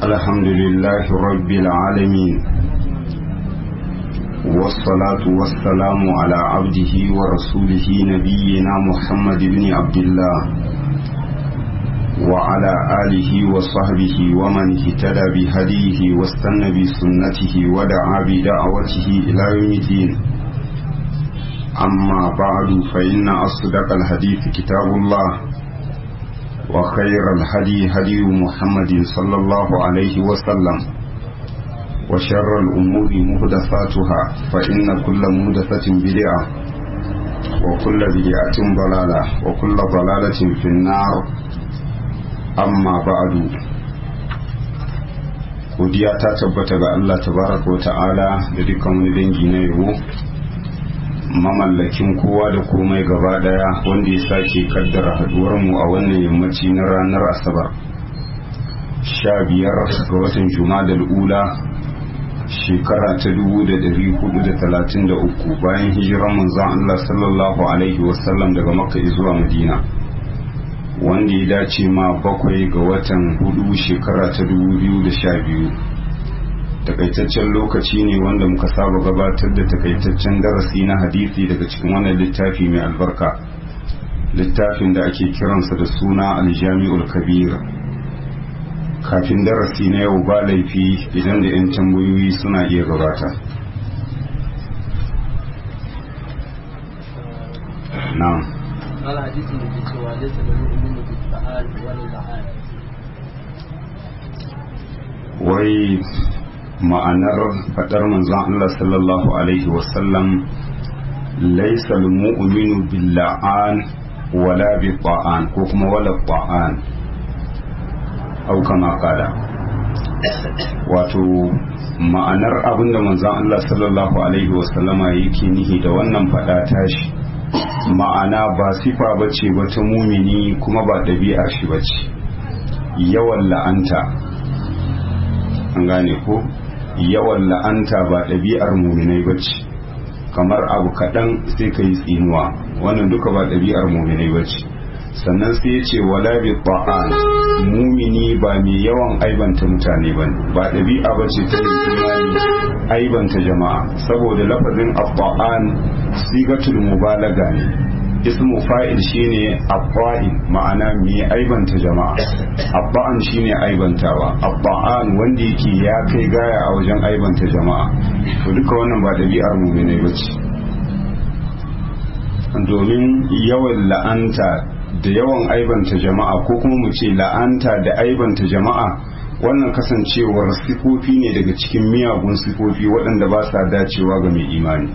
الحمد لله رب العالمين والصلاة والسلام على عبده ورسوله نبينا محمد بن عبد الله وعلى آله وصحبه ومن اهتدى بهديه واستنى بسنته ودعا بدعوته إلى يوم الدين أما بعد فإن أصدق الحديث كتاب الله وخير الهدي هدي محمد صلى الله عليه وسلم وشر الأمور مهدفاتها فإن كل مهدفة بدعة وكل بدعة ضلالة وكل ضلالة في النار أما بعد godiya ta tabbata ga Allah tabaraka wa ta'ala da dukkan wani dangi na yabo mamallakin kowa da komai gaba daya wanda ya sake kaddara haduwarmu a wannan yammaci na ranar asabar sha biyar ga watan jumadal ula shekara ta dubu da dari hudu da talatin da uku bayan hijiran manzon Allah sallallahu alaihi wasallam daga makka zuwa madina wanda ya dace ma bakwai ga watan hudu shekara ta dubu biyu da sha biyu takaitaccen lokaci ne wanda muka saba gabatar da takaitaccen darasi na hadisi daga cikin wannan littafi mai albarka littafin da ake kiransa da suna aljami'ul kabir kafin darasi na yau ba laifi idan da 'yan tambayoyi suna iya gabata na'am قال حديث النبي صلى الله عليه وسلم يؤمن بالفعال واللعان wai ma'anar fadar manzon Allah sallallahu alaihi wasallam laisa mu'minu billa'an wala bi ta'an ko kuma wala ta'an au kama kala wato ma'anar abinda manzon Allah sallallahu alaihi wasallama yake nihi da wannan fada tashi ma'ana ba sifa bace ba ta mumini kuma ba ɗabi'ar shi bace yawan la'anta an gane ko yawan la'anta ba ɗabi'ar muminai ba ce kamar abu kaɗan sai ka yi tsinuwa wannan duka ba ɗabi'ar muminai ba ce sannan sai ya ce wala bi ta'an mumini ba mai yawan aibanta mutane ba ba ɗabi'a ba ce ta imani aibanta jama'a saboda lafazin abba'an sigatul mubalaga ne ismu fa'il shine abba'in ma'ana mai aibanta jama'a abba'an shine aibantawa abba'an wanda yake ya kai gaya a wajen aibanta jama'a to duka wannan ba ɗabi'ar muminai ba ce domin yawan la'anta da yawan aibanta jama'a ko kuma mu ce la'anta da aibanta jama'a wannan kasancewar sifofi ne daga cikin miyagun sifofi waɗanda ba sa dacewa ga mai imani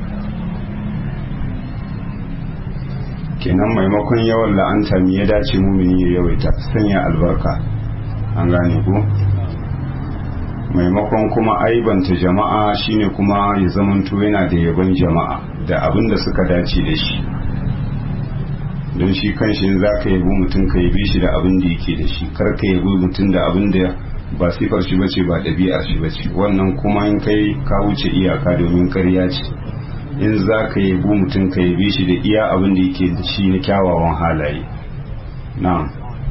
kenan maimakon yawan la'anta me ya dace mumini ya yawaita sanya albarka an gane ko maimakon kuma aibanta jama'a shine kuma ya zamanto yana da yaban jama'a da abin da suka dace da shi don shi kanshi za ka yabi mutum ka yabi shi da abin da yake da shi kar ka yabi mutum da abin da ba sifar shi bace ba ɗabi'ar shi bace wannan kuma in kai ka wuce iyaka domin karya ce in za ka yabi mutum ka yabi shi da iya abin da yake da shi na kyawawan halaye na'am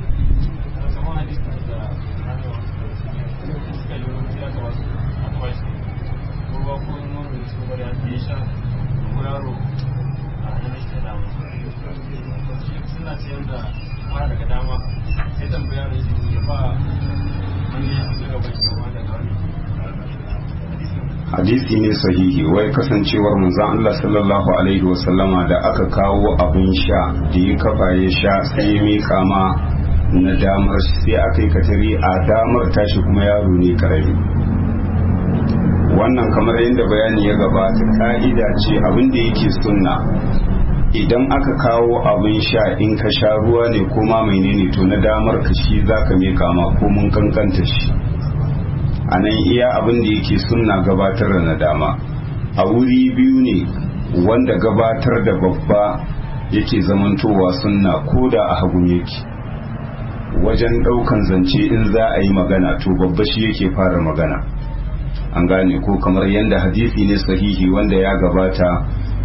hadisi ne sahihi wai kasancewar manzon Allah sallallahu alaihi wasallama da aka kawo abin sha da ya kafa ya sha sai ya mika ma na damar sai aka yi katari a damar tashi kuma yaro ne karami wannan kamar yadda bayani ya gabata ka'ida ce abin da yake sunna idan aka kawo abin sha in ka sha ruwa ne ko ma menene to na damar ka shi zaka mika ma ko mun kankanta shi a nan iya abin da yake sunna gabatar da nadama a wuri biyu ne wanda gabatar da babba yake zamantowa sunna ko da a hagun yake wajen ɗaukan zance in za a yi magana to babba shi yake fara magana an gane ko kamar yadda hadisi ne sahihi wanda ya gabata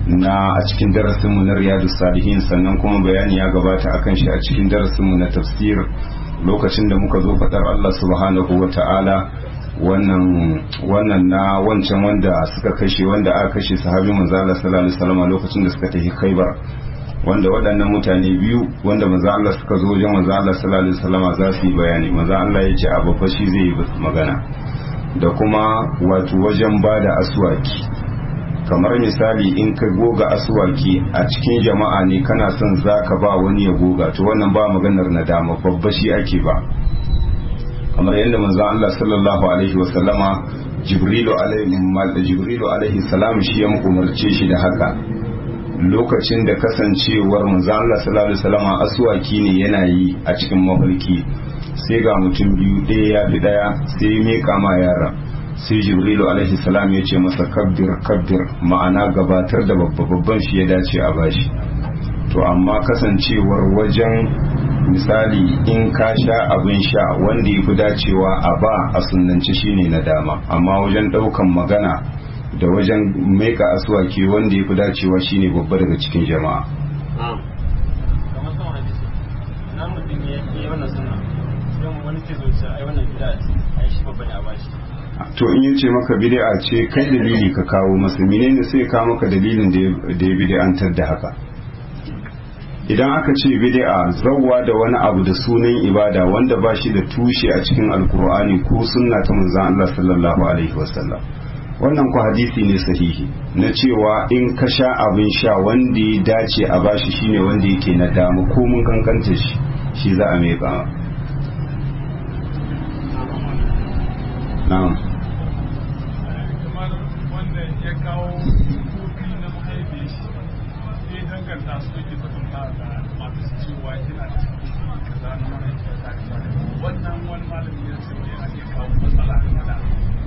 na a cikin darasinmu na riyadu salihin sannan kuma bayani ya gabata akan shi a cikin darasinmu na tafsir lokacin da muka zo faɗar Allah subhanahu wa ta'ala wannan wannan na wancan wanda suka kashe wanda aka kashe sahabi manzo Allah sallallahu alaihi wasallam lokacin da suka tafi Khaibar wanda waɗannan mutane biyu wanda manzo Allah suka zo wajen manzo Allah sallallahu alaihi wasallam za su yi bayani manzo Allah ya ce a babba shi zai yi magana da kuma wato wajen bada aswaki kamar misali in ka goga aswaki a cikin jama'a ne kana son zaka ba wani ya goga to wannan ba maganar nadama babba shi ake ba kamar yadda manzo Allah sallallahu alaihi wasallama Jibrilu alaihi Jibrilu alaihi salam shi ya umarce shi da haka lokacin da kasancewar manzo Allah sallallahu alaihi wasallama aswaki ne yana yi a cikin mafarki sai ga mutum biyu ɗaya ya fi ɗaya sai ya meka ma yara sai Jibrilu alaihi salam ya ce masa kabbir kabbir ma'ana gabatar da babba babban shi ya dace a bashi to amma kasancewar wajen misali in ka sha abin sha wanda ya fi dacewa a ba a sunanci shine na dama amma wajen daukan magana da wajen maika asuwake wanda ya fi dacewa shine babba daga cikin jama'a to in yace maka bid'a ce kai dalili ka kawo masa menene sai ka maka dalilin da ya bid'antar da haka idan aka ce bid'a zawwa da wani abu da sunan ibada wanda ba shi da tushe a cikin alkur'ani ko sunna ta manzon Allah sallallahu alaihi wasallam wannan ku hadisi ne sahihi na cewa in ka sha abin sha wanda ya dace a bashi shine wanda yake na dama ko mun kankanta shi shi za a mai ba na'am wanda ya kawo kofi na mahaifiyar shi sai danganta su yake kwatanta da masu cewa yana da kaza na mahaifiyar ta wannan wani malami ya ce ne ake kawo matsala game da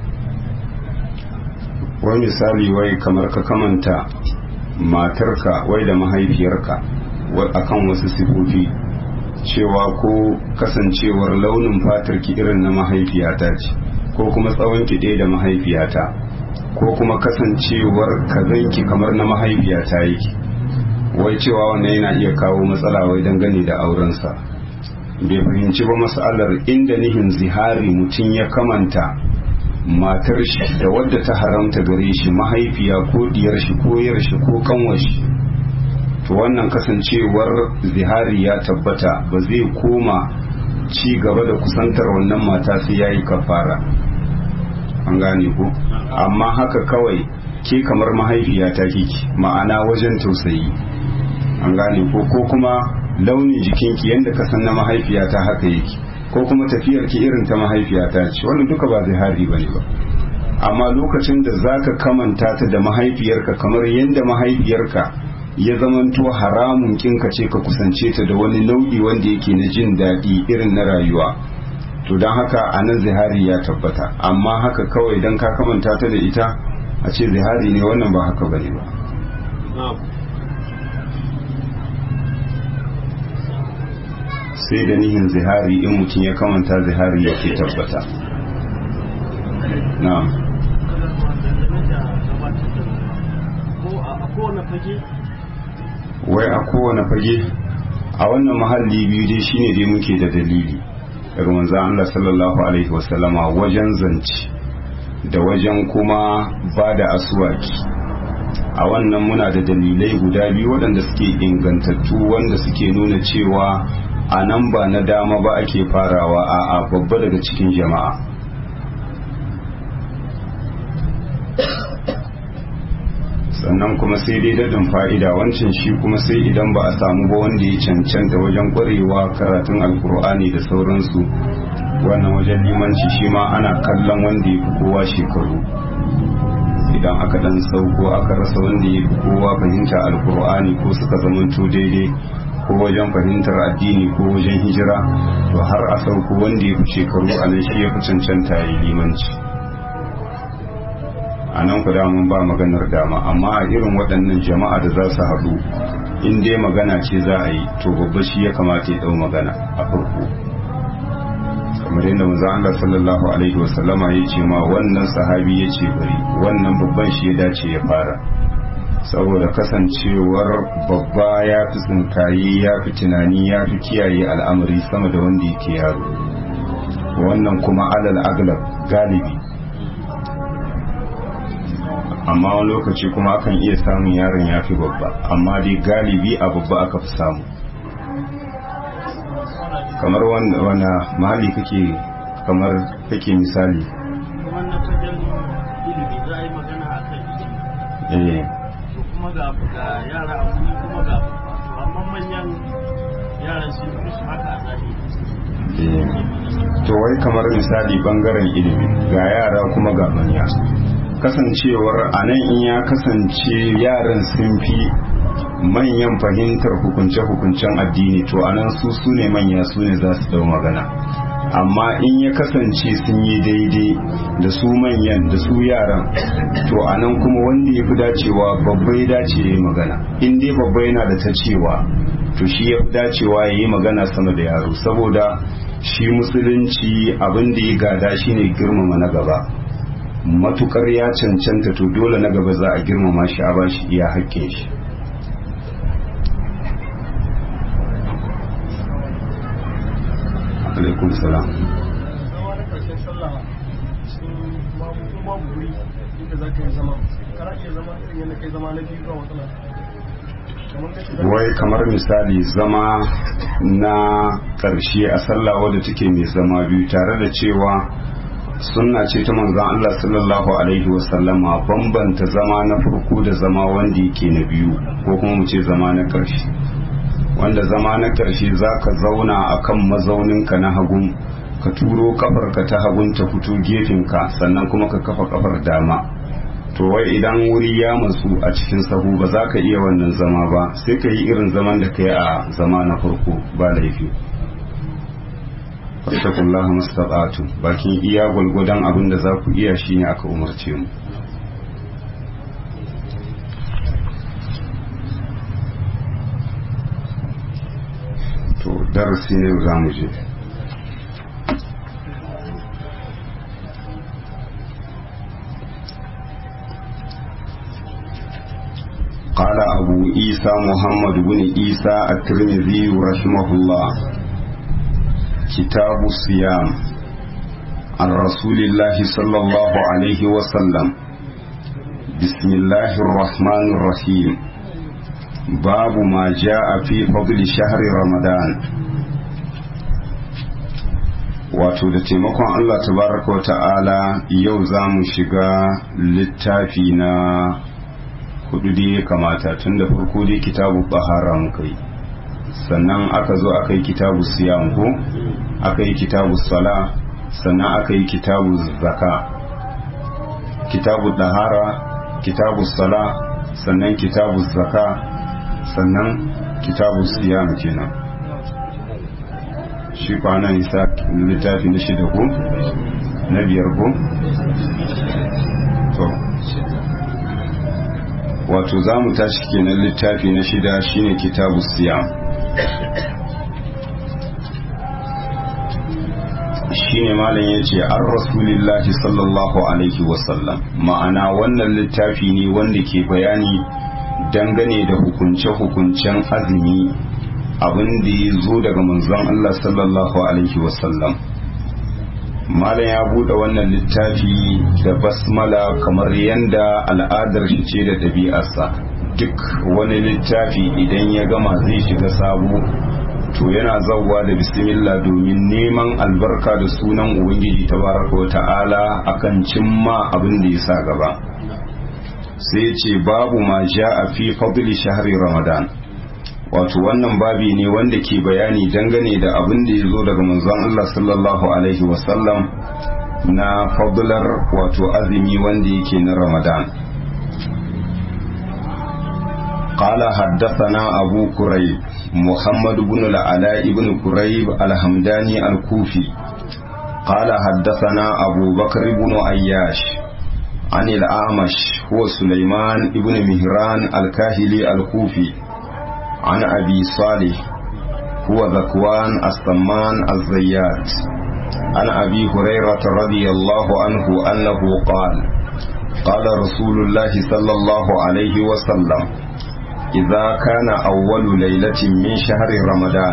wani misali wai kamar ka kamanta matarka wai da mahaifiyarka akan wasu sifofi cewa ko kasancewar launin fatarki irin na mahaifiyata ce ko kuma tsawon ki ɗaya da mahaifiyata ko kuma kasancewar kazanki kamar na mahaifiyata yake wai cewa wannan yana iya kawo matsala wai dangane da aurensa bai fahimci ba matsalar inda nihin zihari mutum ya kamanta matar shi da wadda ta haramta gare shi mahaifiya ko diyar shi ko yar shi ko kanwar shi to wannan kasancewar zihari ya tabbata ba zai koma ci gaba da kusantar wannan mata sai yayi kafara an gane ko amma haka kawai ke kamar mahaifiya ta kiki ma'ana wajen tausayi an gane ko ko kuma launin jikinki yadda ka san na mahaifiyata haka yake ko kuma tafiyar ki irin ta mahaifiyata ce wannan duka ba zihari bane ba amma lokacin da zaka kamanta ta da mahaifiyarka kamar yadda mahaifiyarka ya zamanto haramun kinka ce ka kusance ta da wani nau'i wanda yake na jin daɗi irin na rayuwa to don haka a nan zihari ya tabbata amma haka kawai don ka kamanta ta da ita a ce zihari ne wannan ba haka bane ba sai da nihin zihari in mutum ya kamanta zihari yake tabbata na'am wai a kowane fage a wannan mahalli biyu dai shine dai muke da dalili daga manzon Allah sallallahu alaihi wasallama wajen zance da wajen kuma ba da aswaki a wannan muna da dalilai guda biyu waɗanda suke ingantattu wanda suke nuna cewa a nan ba na dama ba ake farawa a a babba daga cikin jama'a sannan kuma sai dai dadin fa'ida wancan shi kuma sai idan ba a samu ba wanda ya cancanta wajen ƙwarewa karatun alkur'ani da sauransu wannan wajen limanci shi ma ana kallon wanda ya fi kowa shekaru idan aka dan sauko aka rasa wanda ya fi kowa fahimta alkur'ani ko suka zamanto daidai ko wajen fahimtar addini ko wajen hijira to har a sauko wanda ya fi shekaru a nan shi ya fi cancanta ya yi limanci a nan ku mun ba maganar dama amma a irin waɗannan jama'a da za su haɗu in dai magana ce za a yi to babba shi ya kamata ya ɗau magana a farko kamar yadda manzo Allah sallallahu alaihi wasallama ya ce ma wannan sahabi ya ce bari wannan babban shi ya dace ya fara saboda kasancewar babba ya fi tsinkaye ya fi tunani ya fi kiyaye al'amari sama da wanda yake yaro wannan kuma alal aglab galibi amma wani lokaci kuma akan iya samun yaron ya fi babba amma dai galibi a babba aka fi samu kamar wanda mahalli kake kamar kake misali wannan fagen ilimi za a yi magana a kan ilimi eh to kuma ga ga yara a wuri kuma ga babba to amma manyan yaran sun fi su haka a zahiri to wai kamar misali bangaren ilimi ga yara kuma ga manya kasancewar a nan in ya kasance yaran sun fi manyan fahimtar hukunce-hukuncen addini to anan su su ne manya su ne za su dau magana amma in ya kasance sun yi daidai da su manyan da su yaran to anan kuma wanda ya fi dacewa babba ya dace ya yi magana in dai babba yana da ta cewa to shi ya fi dacewa ya yi magana sama da yaro saboda shi musulunci abin da ya gada shine girmama na gaba matukar ya cancanta to dole na gaba za a girmama shi a bashi iya haƙƙin shi alaikun salam zama na karshen sallah sun babu ko babu guri inda za ka yi zama kana iya zama irin yadda kai zama na biyu ba matsala kamar kace za wai kamar misali zama na ƙarshe a sallah wadda take mai zama biyu tare da cewa sunna ce ta manzon Allah sallallahu alaihi wasallama bambanta zama na farko da zama wanda yake na biyu ko kuma mu ce zama na ƙarshe wanda zama na ƙarshe za ka zauna a kan mazauninka na hagun ka turo kafarka ta hagun ta fito gefenka sannan kuma ka kafa kafar dama to wai idan wuri ya matsu a cikin sahu ba za ka iya wannan zama ba sai ka yi irin zaman da ka yi a zama na farko ba laifi fattakullah mustaqatu bakin iya gwalgwadon abin da za ku iya shine aka umarce mu to darasi ne za mu je قال أبو عيسى محمد بن عيسى الترمذي رحمه الله كتاب الصيام عن رسول الله صلى الله عليه وسلم بسم الله الرحمن الرحيم باب ما جاء في فضل شهر رمضان wato da taimakon Allah tabaraka wa ta'ala yau za mu shiga littafi na hudu da ya kamata tun da farko dai kitabu bahara muka yi sannan aka zo aka yi kitabu siyam ko aka yi kitabu sala sannan aka yi kitabu zaka kitabu dahara kitabu sala sannan kitabu zaka sannan kitabu siyam kenan shi kwanan isa littafi na shida ko na biyar ko to wato za mu tashi kenan littafi na shida shine kitabu siyam shine malam ya ce an rasulillahi sallallahu alaihi wasallam ma'ana wannan littafi ne wanda ke bayani dangane da hukunce-hukuncen azumi abin da ya zo daga manzon Allah sallallahu alaihi wasallam malam ya buɗe wannan littafi da basmala kamar yadda al'adar shi ce da ɗabi'arsa duk wani littafi idan ya gama zai shiga sabo to yana zauwa da bismillah domin neman albarka da sunan ubangiji tabaraka wa ta'ala akan cimma abin da ya sa gaba sai ce babu ma a fi fadli shahri ramadan wato wannan babi ne wanda ke bayani dangane da abin da ya zo daga manzon Allah sallallahu alaihi wasallam na fadlar wato azumi wanda yake na ramadan قال حدثنا أبو كريب محمد بن العلاء بن كريب الحمداني الكوفي قال حدثنا أبو بكر بن عياش عن الأعمش هو سليمان بن مهران الكاهلي الكوفي عن أبي صالح هو ذكوان السمان الزيات عن أبي هريرة رضي الله عنه أنه قال قال رسول الله صلى الله عليه وسلم إذا كان أول ليلة من شهر رمضان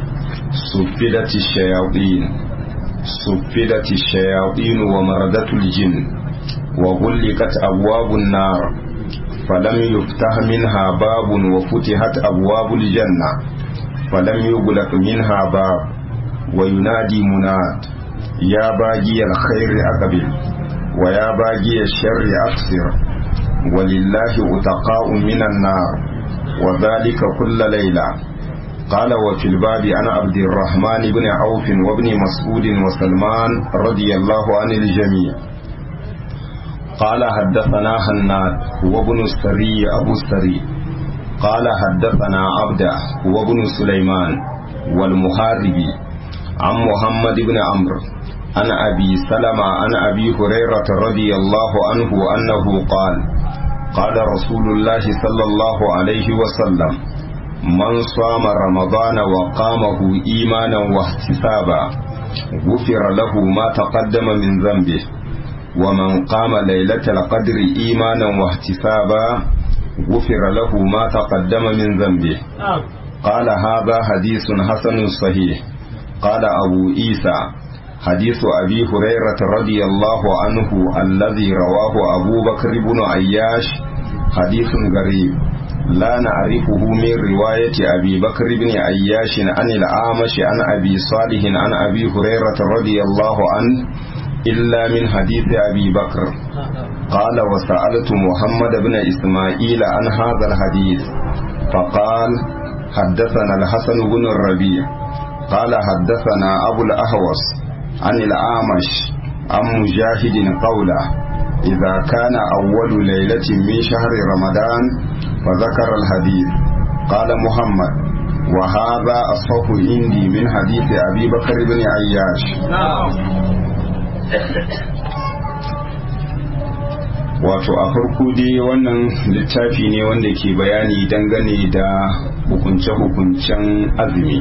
سفدت الشياطين سفدت الشياطين ومردت الجن وغلقت أبواب النار فلم يفتح منها باب وفتحت أبواب الجنة فلم يغلق منها باب وينادي مناد يا باقي الخير أقبل ويا باقي الشر أقصر ولله أتقاء من النار وذلك كل ليلة قال وفي الباب عن عبد الرحمن بن عوف وابن مسعود وسلمان رضي الله عن الجميع قال حدثنا هناد وابن السري أبو السري قال حدثنا عبده وابن سليمان والمحاربي عن محمد بن عمرو عن أبي سلمة عن أبي هريرة رضي الله عنه أنه قال قال رسول الله صلى الله عليه وسلم من صام رمضان وقامه إيمانا واحتسابا غفر له ما تقدم من ذنبه ومن قام ليلة القدر إيمانا واحتسابا غفر له ما تقدم من ذنبه قال هذا حديث حسن صحيح قال أبو عيسى حديث أبي هريرة رضي الله عنه الذي رواه أبو بكر بن عياش حديث غريب لا نعرفه من رواية أبي بكر بن عياش عن الأعمش عن أبي صالح عن أبي هريرة رضي الله عنه إلا من حديث أبي بكر قال وسألت محمد بن إسماعيل عن هذا الحديث فقال حدثنا الحسن بن الربيع قال حدثنا أبو الأهوص عن الأعمش عن مجاهد قوله إذا كان أول ليلة من شهر رمضان فذكر الحديث قال محمد وهذا أصح عندي من حديث أبي بكر بن عياش wato a farko dai wannan littafi ne wanda ke bayani dangane da hukunce-hukuncen azumi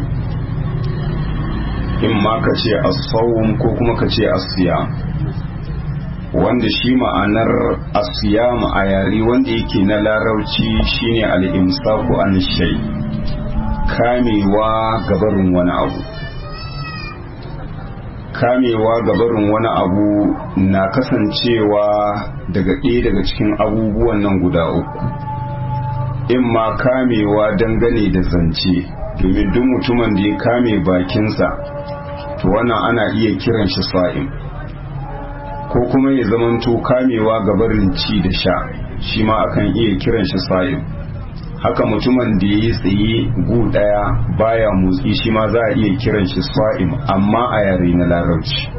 in ma ka ce asawun ko kuma ka ce asiya wanda shi ma'anar asiyam a yare wanda yake na larauci shine al'imsaku an shai kamewa gabarin wani abu kamewa gabarin wani abu na kasancewa daga ɗaya daga cikin abubuwan nan guda uku in ma kamewa dangane da zance domin duk mutumin da ya kame bakinsa to wannan ana iya kiran shi sa'im ko kuma ya zamanto kamewa gabarin ci da sha shi ma akan iya kiran shi sa'im haka mutumin da ya yi tsaye gu daya baya motsi shi ma za a iya kiran shi sa'im amma a yare na larabci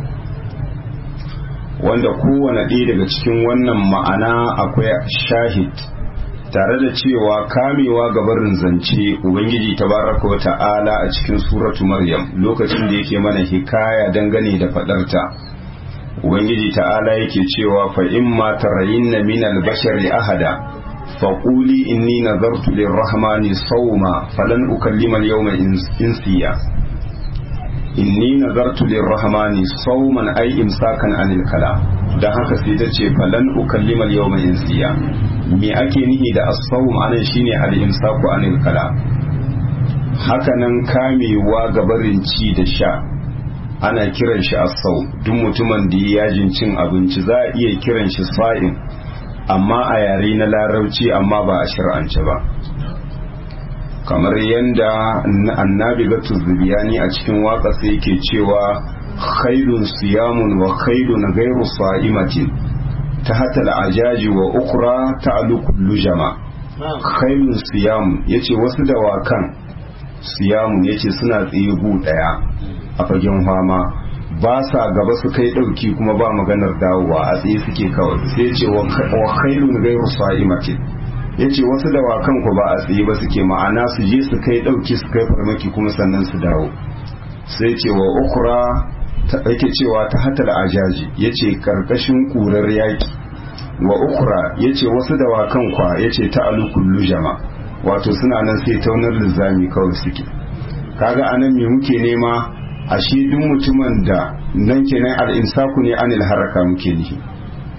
wanda kowane ɗaya daga cikin wannan ma'ana akwai shahid tare da cewa kamewa gabarin zance ubangiji tabaraka wa ta'ala a cikin suratu maryam lokacin da yake mana hikaya dangane da fadarta ubangiji ta'ala yake cewa fa imma tarayinna min al-bashari ahada faquli inni nazartu lir-rahmani sawma falan ukallima al-yawma insiya inni nazartu lir-rahmani sawman ay imsakan anil kalam dan haka sai ta ce falan ukallima al-yawma insiya me ake nihi da as-sawm anan shine al-imsaku anil kalam hakanan kamewa gabarin ci da sha ana kiran shi as-sawm duk mutumin da ya yajin cin abinci za a iya kiran shi sa'in amma a yare na larabci amma ba a shir'ance ba kamar yadda annabi gatu zubiyani a cikin waka sai yake cewa khairun siyamun wa khairun gairu sa'imatin ta hatal ajaji wa ukra ta kullu jama khairun siyamun yace wasu dawakan siyamun yace suna tsaye gu daya a fagen fama ba sa gaba su kai dauki kuma ba maganar dawowa a tsaye suke kawai sai yace wa khairun gairu sa'imatin yace wasu dawakan ku ba a tsaye ba suke ma'ana su je su kai dauki su kai farmaki kuma sannan su dawo sai ce wa ukra yake cewa ta hatar ajaji yace karkashin kurar yaki wa ukra yace wasu dawakan kwa yace ta alukullu jama wato suna nan sai taunar lizami kawai suke kaga anan me muke nema ashe duk mutumin da nan kenan al-imsaku ne anil haraka muke nihi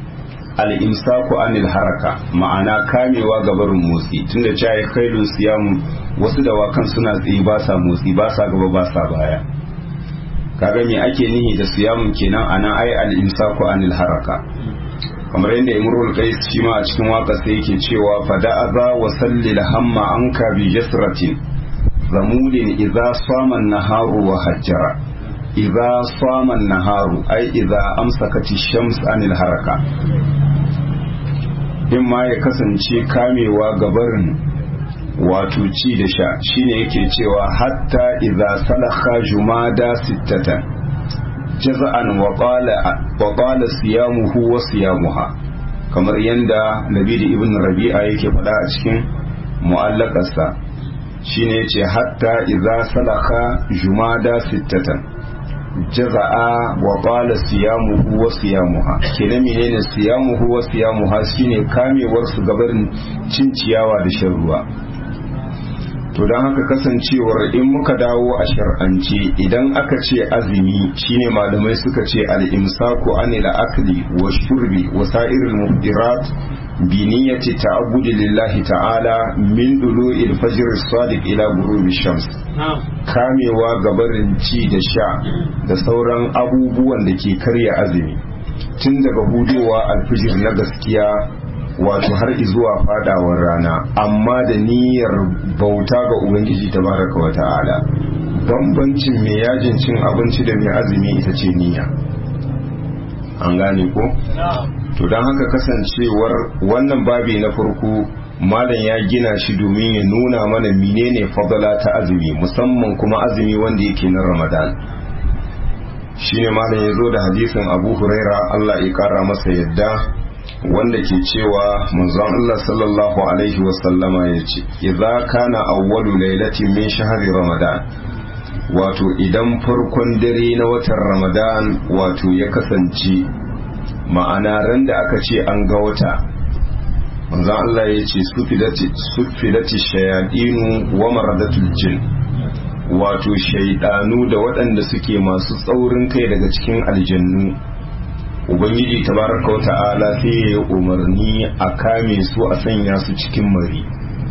al'imsaku anil haraka ma'ana kamewa ga barin motsi tunda cewa kailun siyamu wasu dawakan suna tsaye ba sa motsi ba sa gaba ba sa baya kaga me ake nihi da siyamun kenan ana ai al'imsaku anil haraka kamar yadda imrul qais shi ma a cikin waka sai yake cewa fada'aza wa sallil hamma anka bi jasratin zamulin idza sama naharu wa hajjara idza sama naharu ai idza amsakati shams anil haraka in ma ya kasance kamewa gabarin wato ci da sha shine yake cewa hatta idza salakha jumada sittatan jaza'an wa qala siyamuhu wa siyamuha kamar yanda Labidi ibn Rabi'a yake faɗa a cikin mu'allakarsa shine yace hatta idza salaka jumada sittatan jaza'a wa qala siyamuhu wa siyamuha kenan menene siyamuhu wa siyamuha shine kamewar su gabarin cin ciyawa da shan ruwa to don haka kasancewar in muka dawo a shar'ance idan aka ce azumi shine malamai suka ce al-imsaku anil akli wa shurbi wa sa'iril mufdirat bi niyyati ta'abbudi lillahi ta'ala min dulu'il fajr as-sadiq ila ghurubi shams kamewa gabarin ci da sha da sauran abubuwan da ke karya azumi tun daga hudowa alfijir na gaskiya wato har zuwa fadawar rana amma da niyyar bauta ga ubangiji tabaraka wa ta'ala bambancin mai yajin cin abinci da mai azumi ita ce niyya an gane ko to don haka kasancewar wannan babi na farko malam ya gina shi domin ya nuna mana menene fadala ta azumi musamman kuma azumi wanda yake na ramadan shine malam ya zo da hadisin abu huraira allah ya kara masa yadda wanda ke cewa manzon Allah sallallahu alaihi wasallama ya ce idza kana awwalu lailatin min shahri ramadan wato idan farkon dare na watan ramadan wato ya kasance ma'ana ran da aka ce an ga wata manzon Allah ya ce sufilati shayadinu wa maradatul jin wato shaidanu da waɗanda suke masu tsaurin kai daga cikin aljannu ubangiji tabaraka wata'ala sai ya yi umarni a kame su a sanya su cikin mari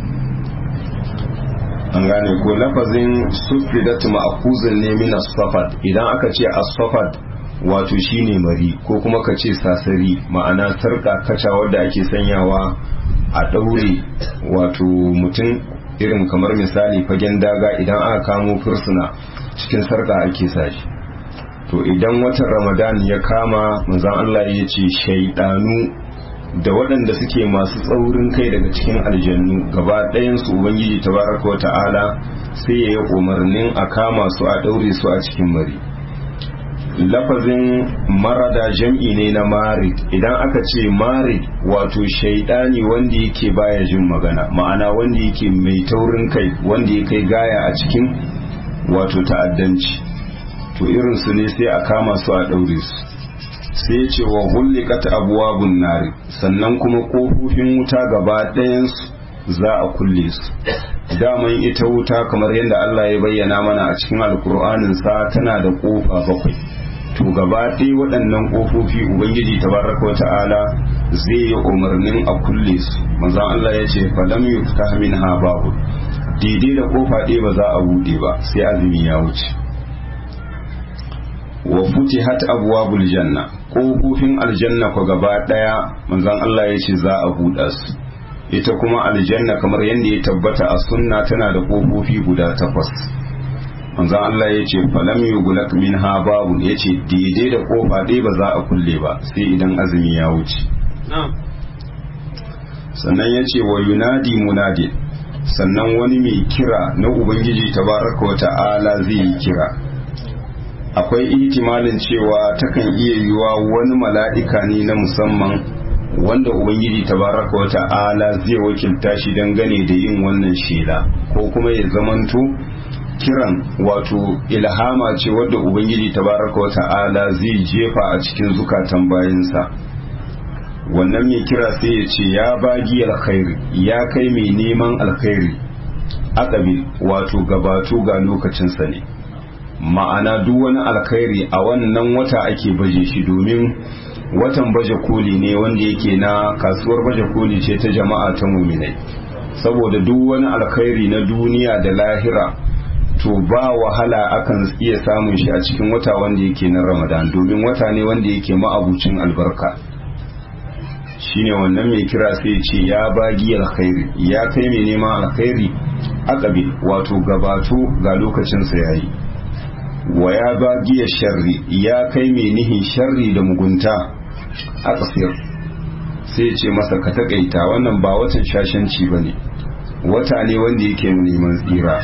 an gane ko lafazin sufidat ma'akuzin ne min asfafat idan aka ce asfafat wato shine mari ko kuma ka ce sasari ma'ana sarka kaca wadda ake sanyawa a ɗaure wato mutum irin kamar misali fagen daga idan aka kamo fursuna cikin sarka ake sashi to idan watan ramadan ya kama manzon Allah ya ce shaidanu da waɗanda suke masu tsaurin kai daga cikin aljannu gaba ɗayansu ubangiji tabaraka wa ta'ala sai ya yi umarnin a kama su a ɗaure su a cikin mari lafazin marada jam'i ne na marid idan aka ce marid wato shaidani wanda yake baya jin magana ma'ana wanda yake mai taurin kai wanda ya kai gaya a cikin wato ta'addanci to irin su ne sai a kama su a ɗaure su sai ya ce wa hullikat abwabun nari sannan kuma kofofin wuta gaba ɗayansu za a kulle su daman ita wuta kamar yadda Allah ya bayyana mana a cikin alkur'anin sa tana da kofa bakwai to gaba ɗaya waɗannan kofofi ubangiji tabaraka wa ta'ala zai yi umarnin a kulle su manzon Allah ya ce falam yuftah minha babu daidai da kofa ɗaya ba za a buɗe ba sai azumi ya wuce wa futihat abwabul janna kofofin aljanna ko gaba daya manzon Allah ya ce za a buɗa su ita kuma aljanna kamar yadda ya tabbata a sunna tana da kofofi guda takwas manzon Allah ya ce falam yughlaq minha babu ya ce daidai da kofa ɗaya ba za a kulle ba sai idan azumi ya wuce sannan ya ce wa yunadi munadi sannan wani mai kira na ubangiji tabaraka wa ta'ala zai yi kira akwai ihtimalin cewa takan iya yiwa wani mala'ika ne na musamman wanda ubangiji tabaraka wa ta'ala zai wakilta shi dangane da yin wannan shela ko kuma ya zamanto kiran wato ilhama ce wadda ubangiji tabaraka wa ta'ala zai jefa a cikin zukatan bayansa wannan mai kira sai ya ce ya bagi alkhairi ya kai mai neman alkhairi aqabil wato gabato ga lokacinsa ne ma'ana duk wani alkhairi a wannan wata ake baje shi domin watan baje koli ne wanda yake na kasuwar baje koli ce ta jama'a ta muminai saboda duk wani alkhairi na duniya da lahira to ba wahala akan iya samun shi a cikin wata wanda yake na ramadan domin wata ne wanda yake ma'abucin albarka shine wannan mai kira sai ce ya bagi alkhairi ya kai mai neman alkhairi akabil wato gabato ga lokacinsa yayi wa ya bagi sharri ya kai mai nihin sharri da mugunta a ƙasir sai ce masa ka taƙaita wannan ba watan shashanci ba ne wata ne wanda yake neman tsira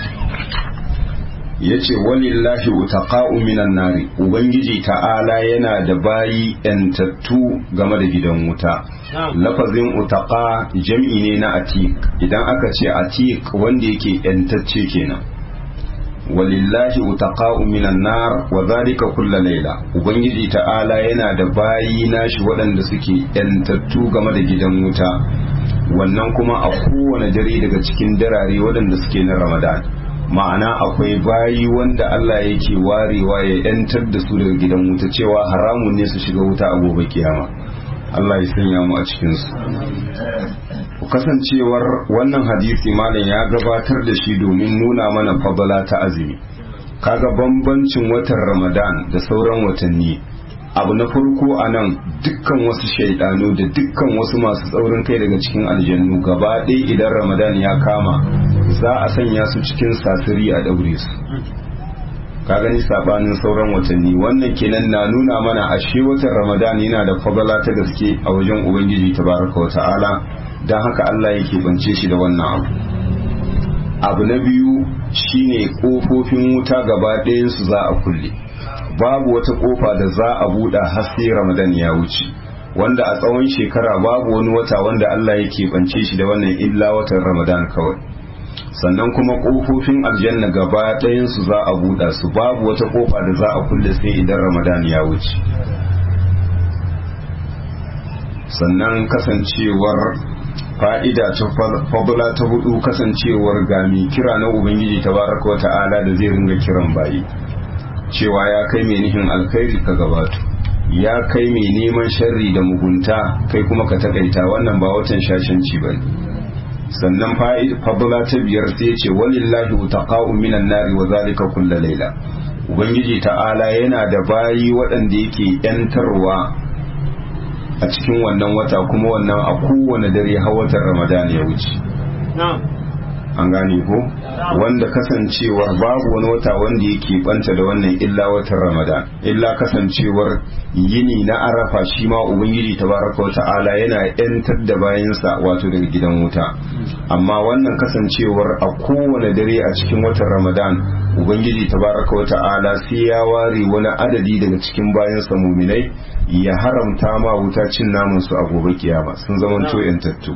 ya ce walillahi utaqa'u minan nari ubangiji ta'ala yana da bayi yantattu game da gidan wuta lafazin utaqa jam'i ne na atik idan aka ce atik wanda yake yantacce kenan walillahi utaqa'u minan nar wa zalika kullu layla ubangiji ta'ala yana da bayi nashi waɗanda suke yantattu game da gidan wuta wannan kuma a kowane dare daga cikin darare waɗanda suke na ramadan ma'ana akwai bayi wanda Allah yake warewa ya yantar da su daga gidan wuta cewa haramun ne su shiga wuta a gobe kiyama Allah ya sanya mu a cikin su kasancewar wannan hadisi malam ya gabatar da shi domin nuna mana fadala ta azumi kaga bambancin watan Ramadan da sauran watanni abu na farko a nan dukkan wasu shaidanu da dukkan wasu masu tsaurin kai daga cikin aljannu gaba ɗaya idan ramadan ya kama za a sanya su cikin sasiri a ɗaure su ka gani sabanin sauran watanni wannan kenan na nuna mana ashe watan ramadan yana da fadala ta gaske a wajen ubangiji tabaraka wa ta'ala don haka allah yake bance shi da wannan abu abu na biyu shine kofofin wuta gaba ɗayan su za a kulle babu wata kofa da za a buɗe har sai Ramadan ya wuce wanda a tsawon shekara babu wani wata wanda Allah yake bance shi da wannan illa watan Ramadan kawai sannan kuma kofofin aljanna gaba ɗayan su za a buɗe su babu wata kofa da za a kulle sai idan Ramadan ya wuce sannan kasancewar fa'ida ta fadula ta hudu kasancewar gami kira na ubangiji tabaraka wa ta'ala da zai ringa kiran bayi cewa ya kai mai nihin alkhairi ka gabato ya kai mai neman sharri da mugunta kai kuma ka takaita wannan ba watan shashanci ba sannan fadula ta biyar sai ce walillahi utaqa'u minan nari wa zalika kullu layla ubangiji ta'ala yana da bayi waɗanda yake yantarwa a cikin wannan wata kuma wannan a kowane dare har watan ramadan ya wuce an gane ko wanda kasancewar babu wani wata wanda yake banta da wannan illa watan ramadan illa kasancewar yini na arafa shi ma ubangiji tabaraka wa ta'ala yana yantar da bayansa wato daga gidan wuta amma wannan kasancewar a kowane dare a cikin watan ramadan ubangiji tabaraka wa ta'ala sai ya ware wani adadi daga cikin bayansa muminai ya haramta ma wuta cin namun su a gobe kiyama sun zama to yantattu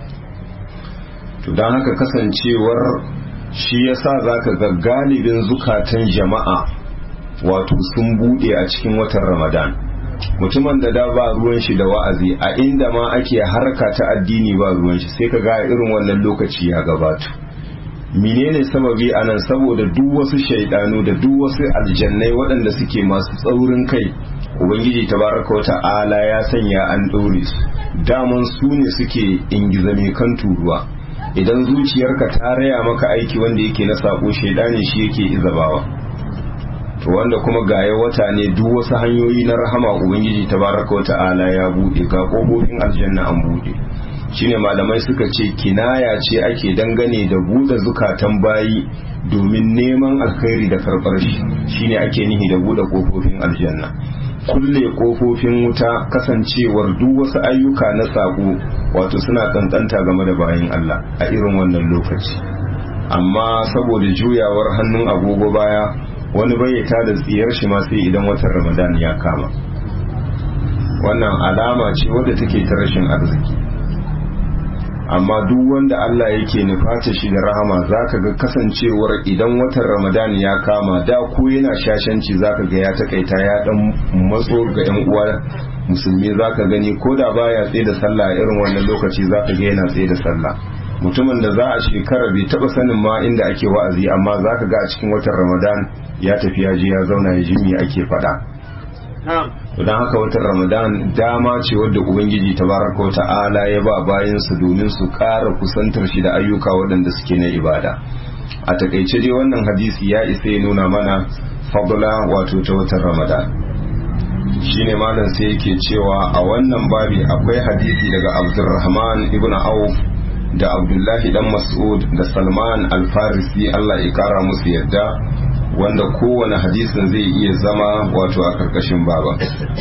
to don haka kasancewar shi yasa zaka ga galibin zukatan jama'a wato sun bude a cikin watan ramadan mutumin da da ba ruwan shi da wa'azi a inda ma ake harka ta addini ba ruwan shi sai ka ga irin wannan lokaci ya gabata menene sababi a nan saboda duk wasu shaidanu da duk wasu aljannai waɗanda suke masu tsaurin kai ubangiji tabaraka wa ta'ala ya sanya an ɗore su daman su ne suke ingizame kan turuwa idan zuciyarka ta raya maka aiki wanda yake na sako shaidani shi yake izabawa to wanda kuma gaya wata ne duk wasu hanyoyi na rahama ubangiji tabaraka wa ta'ala ya bude ga kofofin aljanna an bude shine malamai suka ce kinaya ce ake dangane da bude zukatan bayi domin neman alkhairi da karbar shi shine ake nihi da bude kofofin aljanna kulle kofofin wuta kasancewar duk wasu ayyuka na sako wato suna kankanta game da bayan Allah a irin wannan lokaci amma saboda juyawar hannun agogo baya wani bayyata da tsiyar shi ma sai idan watan ramadan ya kama wannan alama ce wadda take ta rashin arziki amma duk wanda Allah yake nufata shi da rahama zaka ga kasancewar idan watan ramadan ya kama da ko yana shashanci zaka ga ya takaita ya dan matso ga yan uwa musulmi zaka gani ko da baya tsaye da sallah a irin wannan lokaci zaka ga yana tsaye da sallah mutumin da za a shekara bai taba sanin ma inda ake wa'azi amma zaka ga a cikin watan ramadan ya tafi ya je ya zauna ya jimi ake faɗa don haka watan ramadan dama ce wadda ubangiji tabaraka wa ta'ala ya ba bayansa domin su ƙara kusantar shi da ayyuka waɗanda suke na ibada a takaice dai wannan hadisi ya isa ya nuna mana fadla wato ta watan ramadan shine malam sai yake cewa a wannan babi akwai hadisi daga abdurrahman ibn auf da abdullahi dan mas'ud da salman al-farisi allah ya kara musu yadda wanda kowane hadisin zai iya zama wato a karkashin baba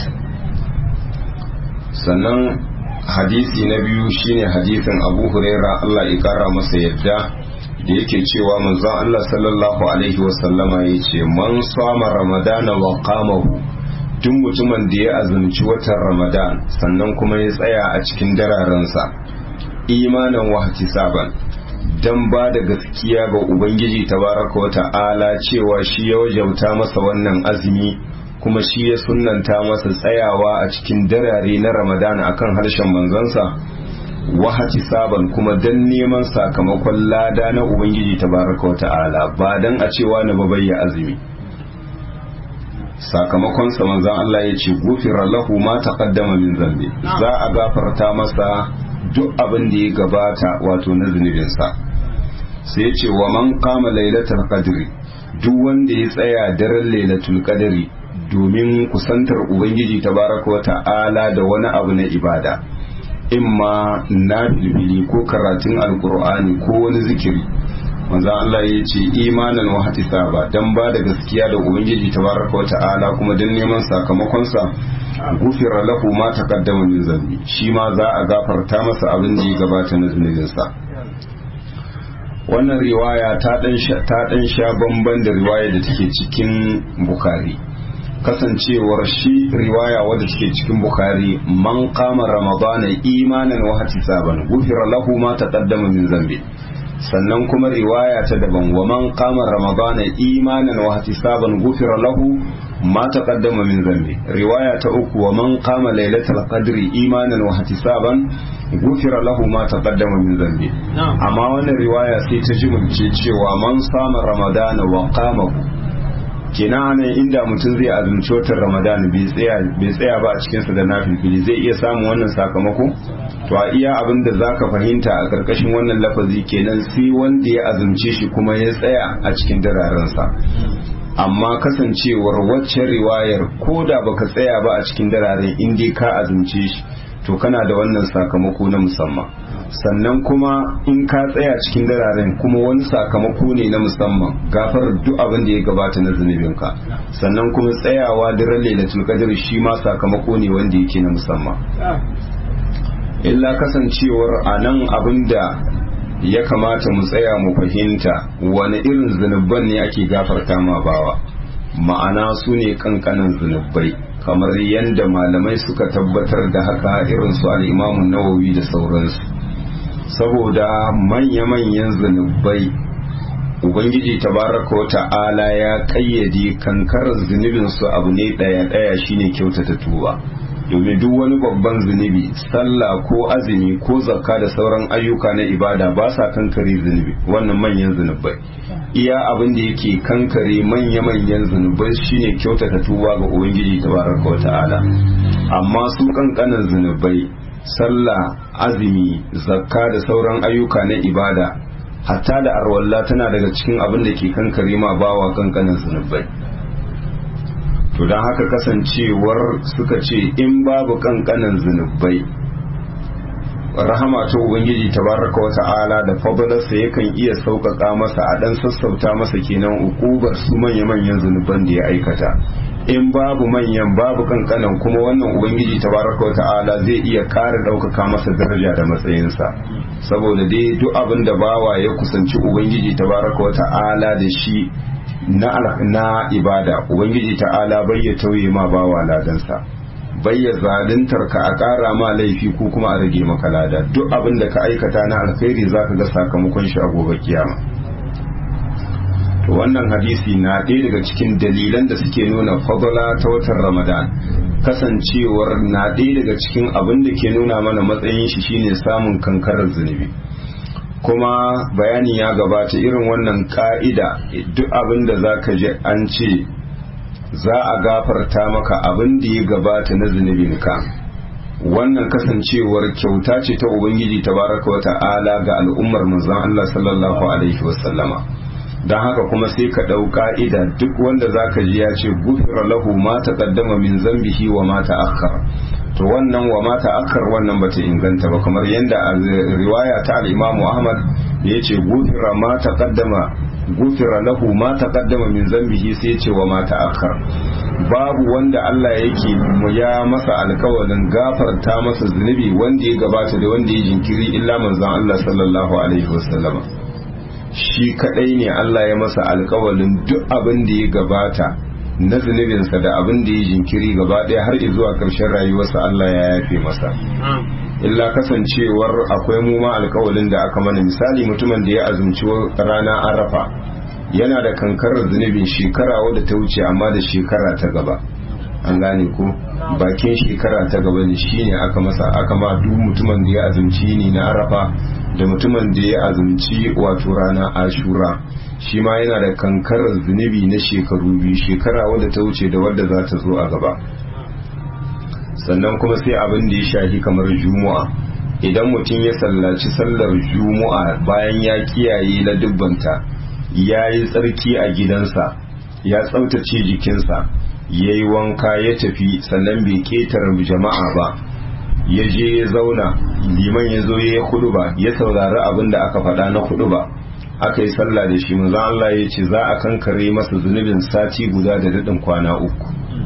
sannan hadisi na biyu shine hadisin abu huraira allah ya kara masa yadda da yake cewa manzon allah sallallahu alaihi wasallama ya ce man sama ramadana wa qamahu duk mutumin da ya azumci watan ramadan sannan kuma ya tsaya a cikin dararensa imanin wahati saban don ba da gaskiya ga ubangiji tabaraka wa ta'ala cewa shi ya wajauta masa wannan azumi kuma shi ya sunanta masa tsayawa a cikin darare na ramadan akan harshen manzansa wahati saban kuma don neman sakamakon lada na ubangiji tabaraka wa ta'ala ba don a cewa na babayya azumi sakamakon sa manzon Allah ya ce gufira lahu ma taqaddama min zambi za a gafarta masa duk abin da ya gabata wato na zunubinsa sai ya ce wa man kama lailatul qadri duk wanda ya tsaya daren lailatul qadri domin kusantar ubangiji tabaraka wa ta'ala da wani abu na ibada imma na bilbili ko karatun alkur'ani ko wani zikiri manzo Allah ya ce imanan wa hatisaba dan ba da gaskiya da ubangiji tabaraka wa ta'ala kuma dan neman sakamakon sa gufira lahu ma taqaddama min zambi shi ma za a gafarta masa abin da ya gabata na zunubinsa wannan riwaya ta dan sha ta dan sha bamban da riwaya da take cikin bukhari kasancewar shi riwaya wadda take cikin bukhari man qama ramadana imanan wa ihtisaban gufira lahu ma taqaddama min zambi sannan kuma riwaya ta daban wa man qama ramadana imanan wa ihtisaban gufira lahu ma taqaddama min zambi riwaya ta uku wa man qama lailatul qadri imanan wa ihtisaban gufira lahu ma taqaddama min zambi amma wannan riwaya sai ta jimulce cewa man sama ramadana wa qamahu kina ne inda mutum zai azumci watan ramadan bai tsaya ba a cikinsa da nafilfili zai iya samun wannan sakamako to a iya abin da zaka fahimta a karkashin wannan lafazi kenan sai wanda ya azumce shi kuma ya tsaya a cikin dararensa amma kasancewar waccan riwayar ko da baka tsaya ba a cikin dararen in dai ka azumce shi to kana da wannan sakamako na musamman sannan kuma in ka tsaya cikin dararen kuma wani sakamako ne na musamman gafar duk abin da ya gabata na zunubinka sannan kuma tsayawa daren lailatul qadr shi ma sakamako ne wanda yake na musamman illa kasancewar a nan abin da ya kamata mu tsaya mu fahimta wani irin zunubban ne ake gafarta ma bawa ma'ana su ne kankanan zunubai kamar yadda malamai suka tabbatar da haka irin su al'imamun nawawi da sauransu saboda manya-manyan zunubai ubangiji tabaraka wa ta'ala ya kayyade kankarar zunubinsu abu ne ɗaya-ɗaya shine kyautata tuba domin duk wani babban zunubi sallah ko azumi ko zakka da sauran ayyuka na ibada ba sa kankare zunubi wannan manyan zunubai iya abin da yake kankare manya-manyan zunubai shine kyautata tuba ga ubangiji tabaraka wa ta'ala amma su kankanan zunubai sallah azumi zakka da sauran ayyuka na ibada hatta da arwalla tana daga cikin abin da ke kankare ma bawa kankanin zunubai to don haka kasancewar suka ce in babu kankanin zunubai rahama ta ubangiji tabaraka wa ta'ala da fadalarsa yakan iya sauƙaƙa masa a ɗan sassauta masa kenan ukubar su manya-manyan zunuban da ya aikata in babu manyan babu kankanan kuma wannan ubangiji tabaraka wa ta'ala zai iya ƙara ɗaukaka masa daraja da matsayinsa saboda dai duk abin da bawa ya kusanci ubangiji tabaraka wa ta'ala da shi na na ibada ubangiji ta'ala bai ya tauye ma bawa ladansa bai ya zaluntar ka a ƙara ma laifi ko kuma a rage maka lada duk abin da ka aikata na alkhairi zaka ga sakamakon shi a gobe kiyama to wannan hadisi na ɗaya daga cikin dalilan da suke nuna fadala ta watan ramadan kasancewar na ɗaya daga cikin abin da ke nuna mana matsayin shi shine samun kankarar zunubi kuma bayani ya gabata irin wannan ka'ida duk abin da za ka ji an ce za a gafarta maka abin da ya gabata na zunubinka wannan kasancewar kyauta ce ta ubangiji tabaraka wa ta'ala ga al'ummar manzon Allah sallallahu alaihi wasallama don haka kuma sai ka ɗau ka'ida duk wanda zaka ji ya ce gufira lahu ma taqaddama min zambihi wa ma ta'akhkhar to wannan wa ma ta'akhkhar wannan bata inganta ba kamar yanda a riwaya ta al-Imam Ahmad da yace gufira ma taqaddama gufira lahu ma taqaddama min zambihi sai yace wa ma ta'akhkhar babu wanda Allah yake ya masa alkawalin gafarta masa zunubi wanda ya gabata da wanda ya jinkiri illa manzon Allah sallallahu alaihi wasallam shi kadai ne Allah ya masa alkawalin duk abin da ya gabata na zunubinsa da abin da ya jinkiri gaba ɗaya har zuwa ƙarshen rayuwarsa Allah ya yafe masa illa kasancewar akwai mu ma alkawalin da aka mana misali mutumin da ya azumci rana arafa yana da kankarar zunubin shekara wadda ta wuce amma da shekara ta gaba an gane ko bakin shekara ta gaba ne shine aka masa aka ma duk mutumin da ya azumci ni na arafa da mutumin da ya azumci wato rana ashura shi ma yana da kankarar zunubi na shekaru biyu shekara wadda ta wuce da wadda za ta zo a gaba sannan kuma sai abin da ya shahi kamar juma'a idan mutum ya sallaci sallar juma'a bayan ya kiyaye na dubbanta ya yi tsarki a gidansa ya tsaftace jikinsa ya yi wanka ya tafi sannan bai ketare jama'a ba ya je ya zauna liman ya zo ya yi hudu ba ya saurari abin da aka faɗa na hudu ba aka yi sallah da shi manzon Allah ya ce za a kankare masa zunubin sati guda da daɗin kwana uku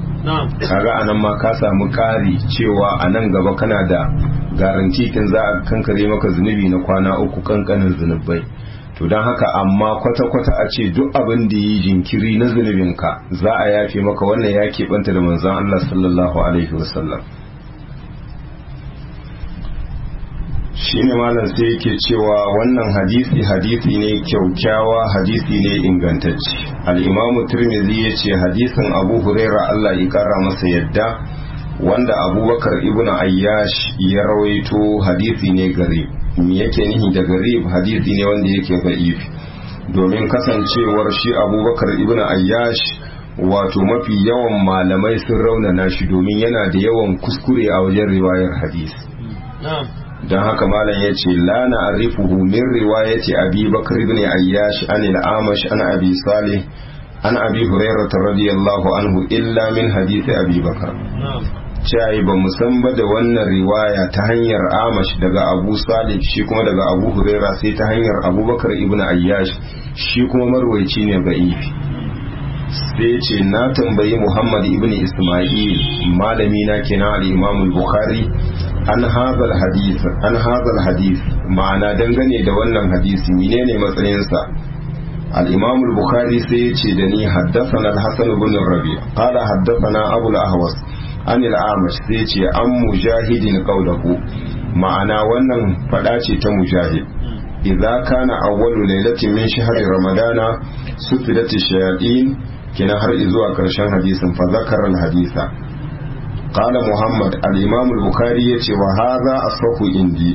kaga anan ma ka samu ƙari cewa a nan gaba kana da garanti kin za a kankare maka zunubi na kwana uku kankanin zunubai to don haka amma kwata-kwata a ce duk abin da yi jinkiri na zunubinka za a yafe maka wannan ya keɓanta da manzon Allah sallallahu alaihi wasallam shi ne malam sai yake cewa wannan hadisi hadisi ne kyaukyawa hadisi ne ingantacce al'imamu turmizi ya ce hadisin abu huraira Allah ya kara masa yadda wanda abubakar ibn ayyash ya rawaito hadisi ne garib me yake nihi da garib hadisi ne wanda yake da'if domin kasancewar shi abubakar ibn ayyash wato mafi yawan malamai sun raunana shi domin yana da yawan kuskure a wajen riwayar hadisi don haka malam ya ce la na arifuhu min riwayati abi bakar ibn ayyash an al-amash an abi salih an abi hurairah radiyallahu anhu illa min hadisi abi bakar cewa ba mu san ba da wannan riwaya ta hanyar amash daga abu salih shi kuma daga abu huraira sai ta hanyar abubakar ibn ayyash shi kuma marwaici ne ba'ifi sai ce na tambayi muhammad ibn isma'il malami na kenan al-imam al-bukhari an hadal hadith an hadal hadith ma'ana dangane da wannan hadisi menene matsayinsa al-imam al-bukhari sai ya ce da ni haddathana al-hasan ibn rabi qala haddathana abu al-ahwas an al-amash sai ya ce an mujahidin qawluhu ma'ana wannan fada ce ta mujahid idza kana awwalu lailatin min shahri ramadana sufidat ash-shayatin kina har zuwa karshen hadisin fa zakara al-haditha قال محمد الإمام البخاري يتي وهذا أصح عندي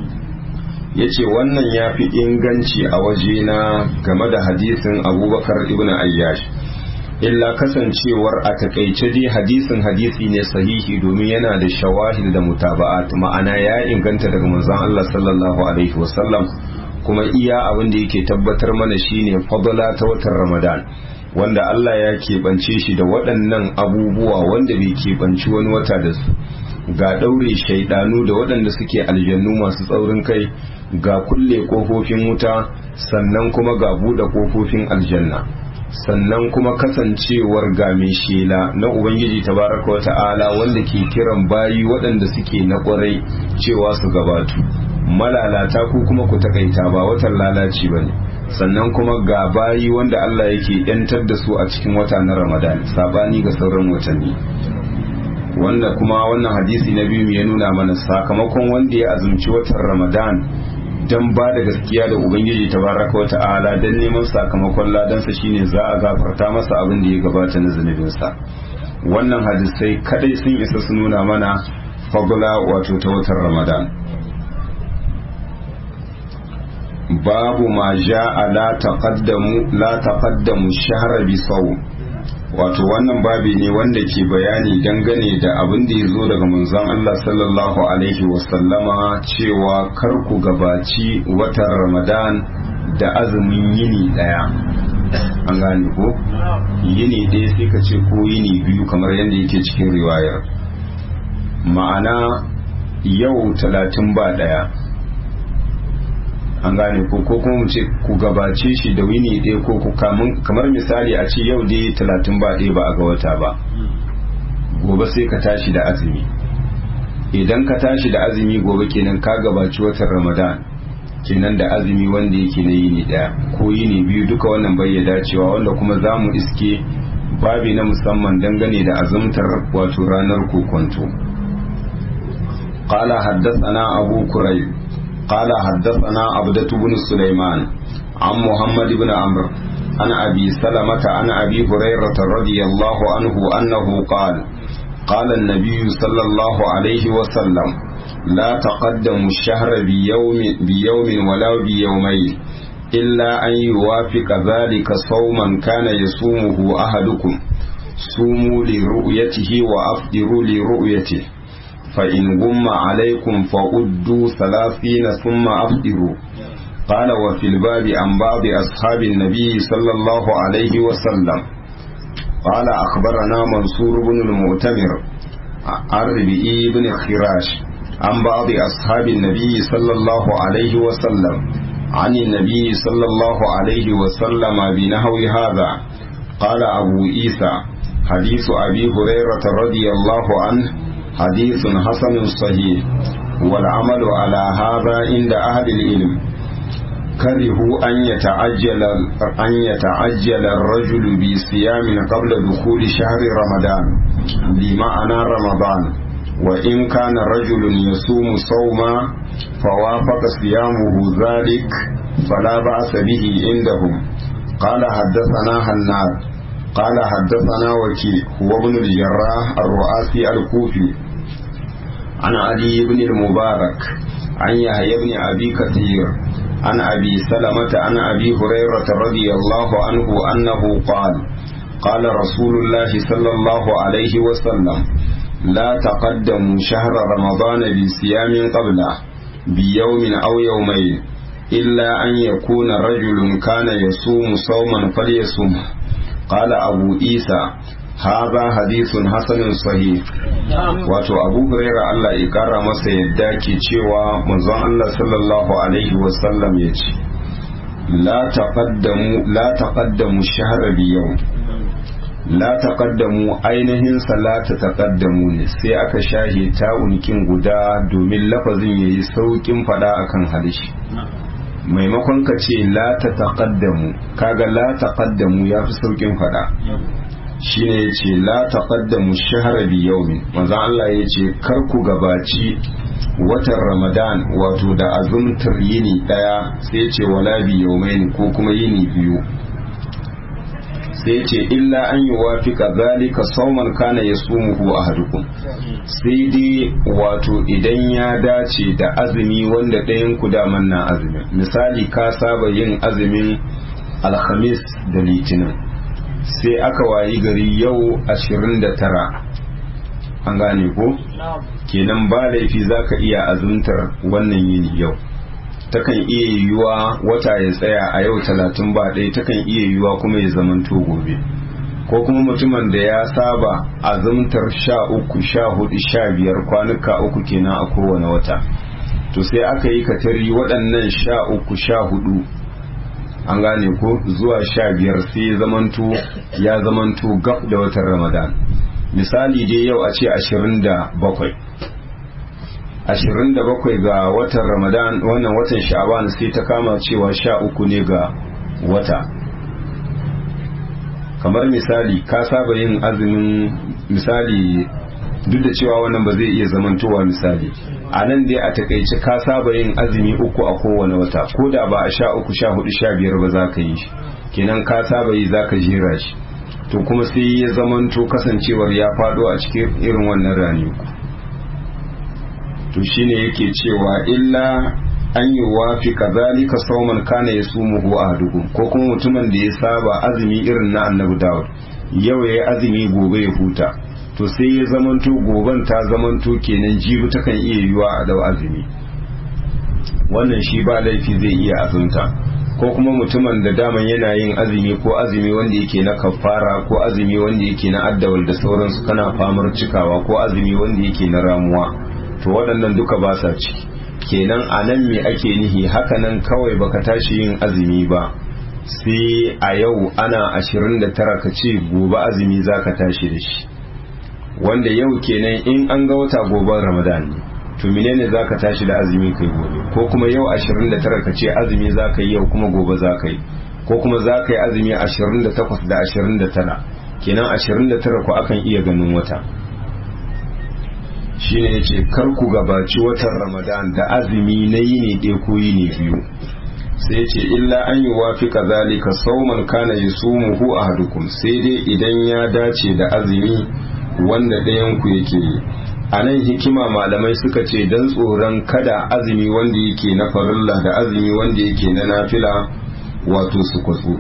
yace wannan ya fi inganci a wajena game da hadisin abubakar ibn ayyash illa kasancewar a takaice dai hadisin hadisi ne sahihi domin yana da shawahid da mutaba'at ma'ana ya inganta daga manzon Allah sallallahu alaihi wasallam kuma iya abin da yake tabbatar mana shine fadala ta watan Ramadan wanda Allah ya keɓance shi da waɗannan abubuwa wanda bai keɓanci wani wata da su ga ɗaure shaidanu da waɗanda suke aljannu masu tsaurin kai ga kulle ƙofofin wuta sannan kuma ga buɗe ƙofofin aljanna sannan kuma kasancewar ga mai shela na ubangiji tabaraka wata'ala wanda ke kiran bayi waɗanda suke na ƙwarai cewa su gabatu malalata ku kuma ku takaita ba watan lalaci ba ne sannan kuma ga bayi wanda Allah yake yantar da su a cikin wata na Ramadan sabani ga sauran watanni wanda kuma wannan hadisi na biyu ya nuna mana sakamakon wanda ya azumci watan Ramadan dan ba da gaskiya da Ubangiji tabaraka wa ta'ala dan neman sakamakon ladansa shine za a gafarta masa abin da ya gabata na zunubinsa wannan hadisai kadai sun isa su nuna mana fagula wato ta watan Ramadan babu ma ja'a la taqaddamu la taqaddamu shahra bi sawm wato wannan babi ne wanda ke bayani dangane da abin da ya zo daga manzon Allah sallallahu alaihi wasallama cewa kar ku gabaci watan ramadan da azumin yini daya an gane ko yini ɗaya sai ka ce ko yini biyu kamar yadda yake cikin riwayar ma'ana yau talatin ba ɗaya an gane ko ko kuma mu ce ku gabace shi da wini ɗaya ko ku kamar misali a ce yau dai talatin ba ɗaya ba a ga wata ba gobe sai ka tashi da azumi idan ka tashi da azumi gobe kenan ka gabaci watan ramadan kenan da azumi wanda yake na yini ɗaya ko yini biyu duka wannan bai ya dacewa wanda kuma za mu iske babi na musamman dangane da azumtar wato ranar kokonto قال حدثنا أبو كريب قال حدثنا عبدة بن سليمان عن محمد بن عمرو عن أبي سلمة عن أبي هريرة رضي الله عنه أنه قال قال النبي صلى الله عليه وسلم لا تقدموا الشهر بيوم, بيوم ولا بيومين إلا أن يوافق ذلك صوما كان يصومه أحدكم صوموا لرؤيته وأفطروا لرؤيته فإن غم عليكم فأدوا ثلاثين ثم أفطروا قال وفي الباب عن بعض أصحاب النبي صلى الله عليه وسلم قال أخبرنا منصور بن المؤتمر عن ربيعي بن خراش عن بعض أصحاب النبي صلى الله عليه وسلم عن النبي صلى الله عليه وسلم بنحو هذا قال أبو عيسى حديث أبي هريرة رضي الله عنه حديث حسن صحيح والعمل على هذا عند أهل العلم كرهوا أن يتعجل أن يتعجل الرجل بصيام قبل دخول شهر رمضان بمعنى رمضان وإن كان رجل يصوم صوما فوافق صيامه ذلك فلا بأس به عندهم قال حدثنا هناد قال حدثنا وكيع هو ابن الجراح الرؤاسي الكوفي عن علي بن المبارك عن يحيى بن أبي كثير عن أبي سلمة عن أبي هريرة رضي الله عنه أنه قال قال رسول الله صلى الله عليه وسلم لا تقدموا شهر رمضان بصيام قبله بيوم أو يومين إلا أن يكون رجل كان يصوم صوما فليصومه قال أبو عيسى هذا حديث حسن صحيح wato abu huraira Allah ya kara masa yadda ke cewa manzon Allah sallallahu alaihi wasallam ya ce la taqaddamu la taqaddamu shahra bi yau la taqaddamu ainihin salata taqaddamu ne sai aka shahe ta unikin guda domin lafazin yayi saukin fada akan halishi maimakon ka ce la ta taqaddamu kaga la taqaddamu yafi saukin fada shine yace la taqaddamu shahra bi yawmin manzo Allah yace kar ku gabaci watan Ramadan wato da azumtar yini daya sai yace wala bi yawmain ko kuma yini biyu sai yace illa an yuwafika zalika sauman kana yasumuhu ahadukum sai dai wato idan ya dace da azumi wanda ɗayan ku daman na azumin misali ka saba yin azumin alhamis da litinin sai aka wayi gari yau ashirin da tara an gane ko kenan ba laifi za ka iya azumtar wannan yini yau takan iya yiwuwa wata ya tsaya a yau talatin ba ɗaya takan iya yiwuwa kuma ya zamanto gobe ko kuma mutumin da ya saba azumtar sha uku sha hudu sha biyar kwanuka uku kenan a kowane wata to sai aka yi katari waɗannan sha uku sha hudu an gane ko zuwa sha biyar sai ya zamanto ya zamanto gab da watan ramadan misali dai yau a ce ashirin da bakwai ashirin da bakwai ga watan ramadan wannan watan sha'aban sai ta kama cewa sha uku ne ga wata kamar misali ka saba yin azumin misali duk da cewa wannan ba zai iya zamantowa misali a nan dai a takaice ka saba yin azumi uku a kowane wata ko da ba a sha uku sha hudu sha biyar ba za ka yi shi kenan ka saba yi za ka jera shi to kuma sai ya zamanto kasancewar ya fado a cikin irin wannan rani to shine yake cewa illa an yi wafi kazalika sauman kana ya sumu huwa a dugu ko kuma mutumin da ya saba azumi irin na annabi dawud yau ya yi azumi gobe ya huta to sai ya zamanto goben ta zamanto kenan jibi takan iya yiwa a dau azumi wannan shi ba laifi zai iya azumta ko kuma mutumin da daman yana yin azumi ko azumi wanda yake na kafara ko azumi wanda yake na addawal da sauransu kana famar cikawa ko azumi wanda yake na ramuwa to waɗannan duka ba sa ciki kenan a nan me ake nihi hakanan kawai baka tashi yin azumi ba sai a yau ana ashirin da tara ka ce gobe azumi za ka tashi da shi wanda yau kenan in an ga wata goben ramadan ne to menene za ka tashi da azumi kai gobe ko kuma yau ashirin da tara ka ce azumi za ka yi yau kuma gobe za ka yi ko kuma za ka yi azumi ashirin da takwas da ashirin da tara kenan ashirin da tara ku akan iya ganin wata shine ya ce kar ku gabaci watan ramadan da azumi na yini ɗaya ko yini biyu sai ce illa an yi wafi kazalika sauman kana yi sumuhu a hadukum sai dai idan ya dace da azumi wanda ɗayan ku yake yi a nan hikima malamai suka ce don tsoron kada azumi wanda yake na farilla da azumi wanda yake na nafila wato su kwatsu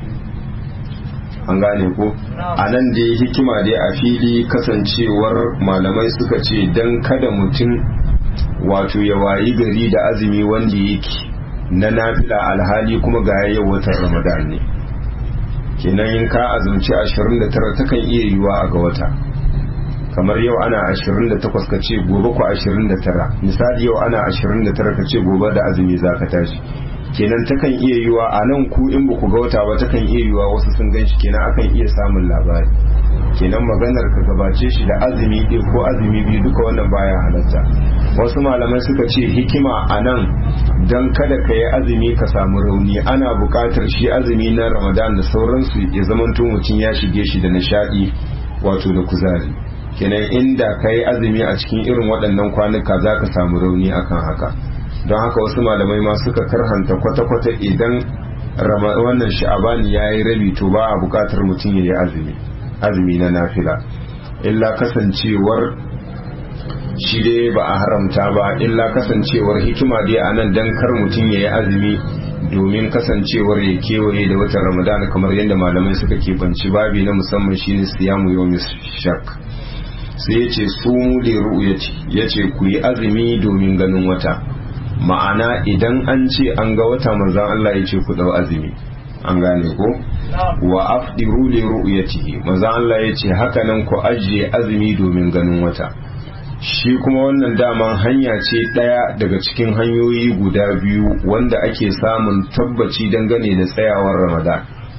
an gane ko a nan dai hikima dai a fili kasancewar malamai suka ce don kada mutum wato ya wayi gari da azumi wanda yake na nafila alhali kuma ga yau watan ramadan ne kenan in ka azumci 29 takan iya yiwa a ga wata kamar yau ana 28 ka ce gobe ku 29 misali yau ana 29 ka ce gobe da azumi za ka tashi kenan takan iya yiwa a nan ku in ba ku ga wata ba takan iya yiwa wasu sun gan shi kenan akan iya samun labari kenan maganar ka gabace shi da azumi ɗaya ko azumi biyu duka wannan baya halatta wasu malamai suka ce hikima a nan don kada ka yi azumi ka samu rauni ana buƙatar shi azumi na ramadan da sauransu ya zamanto mutum ya shige shi da nishaɗi wato da kuzari kenan inda ka yi azumi a cikin irin waɗannan kwanuka za ka samu rauni akan haka don haka wasu malamai ma suka karhanta kwata-kwata idan wannan sha'abani ya yi rabi to ba a buƙatar mutum ya yi azumi azumi na nafila illa kasancewar shi dai ba a haramta ba illa kasancewar hikima dai a nan don kar mutum ya yi azumi domin kasancewar ya kewaye da watan ramadan kamar yadda malamai suka keɓanci babi na musamman shine siyamu yau shak sai ya ce su da ru'yati ya ce ku yi azumi domin ganin wata ma'ana idan an ce an ga wata manzan Allah ya ce ku dau azumi an gane ko wa afdiru li ru'yatihi manzan Allah ya ce haka nan ku ajiye azumi domin ganin wata shi kuma wannan daman hanya ce ɗaya daga cikin hanyoyi guda biyu wanda ake samun tabbaci dangane da tsayawar ramadan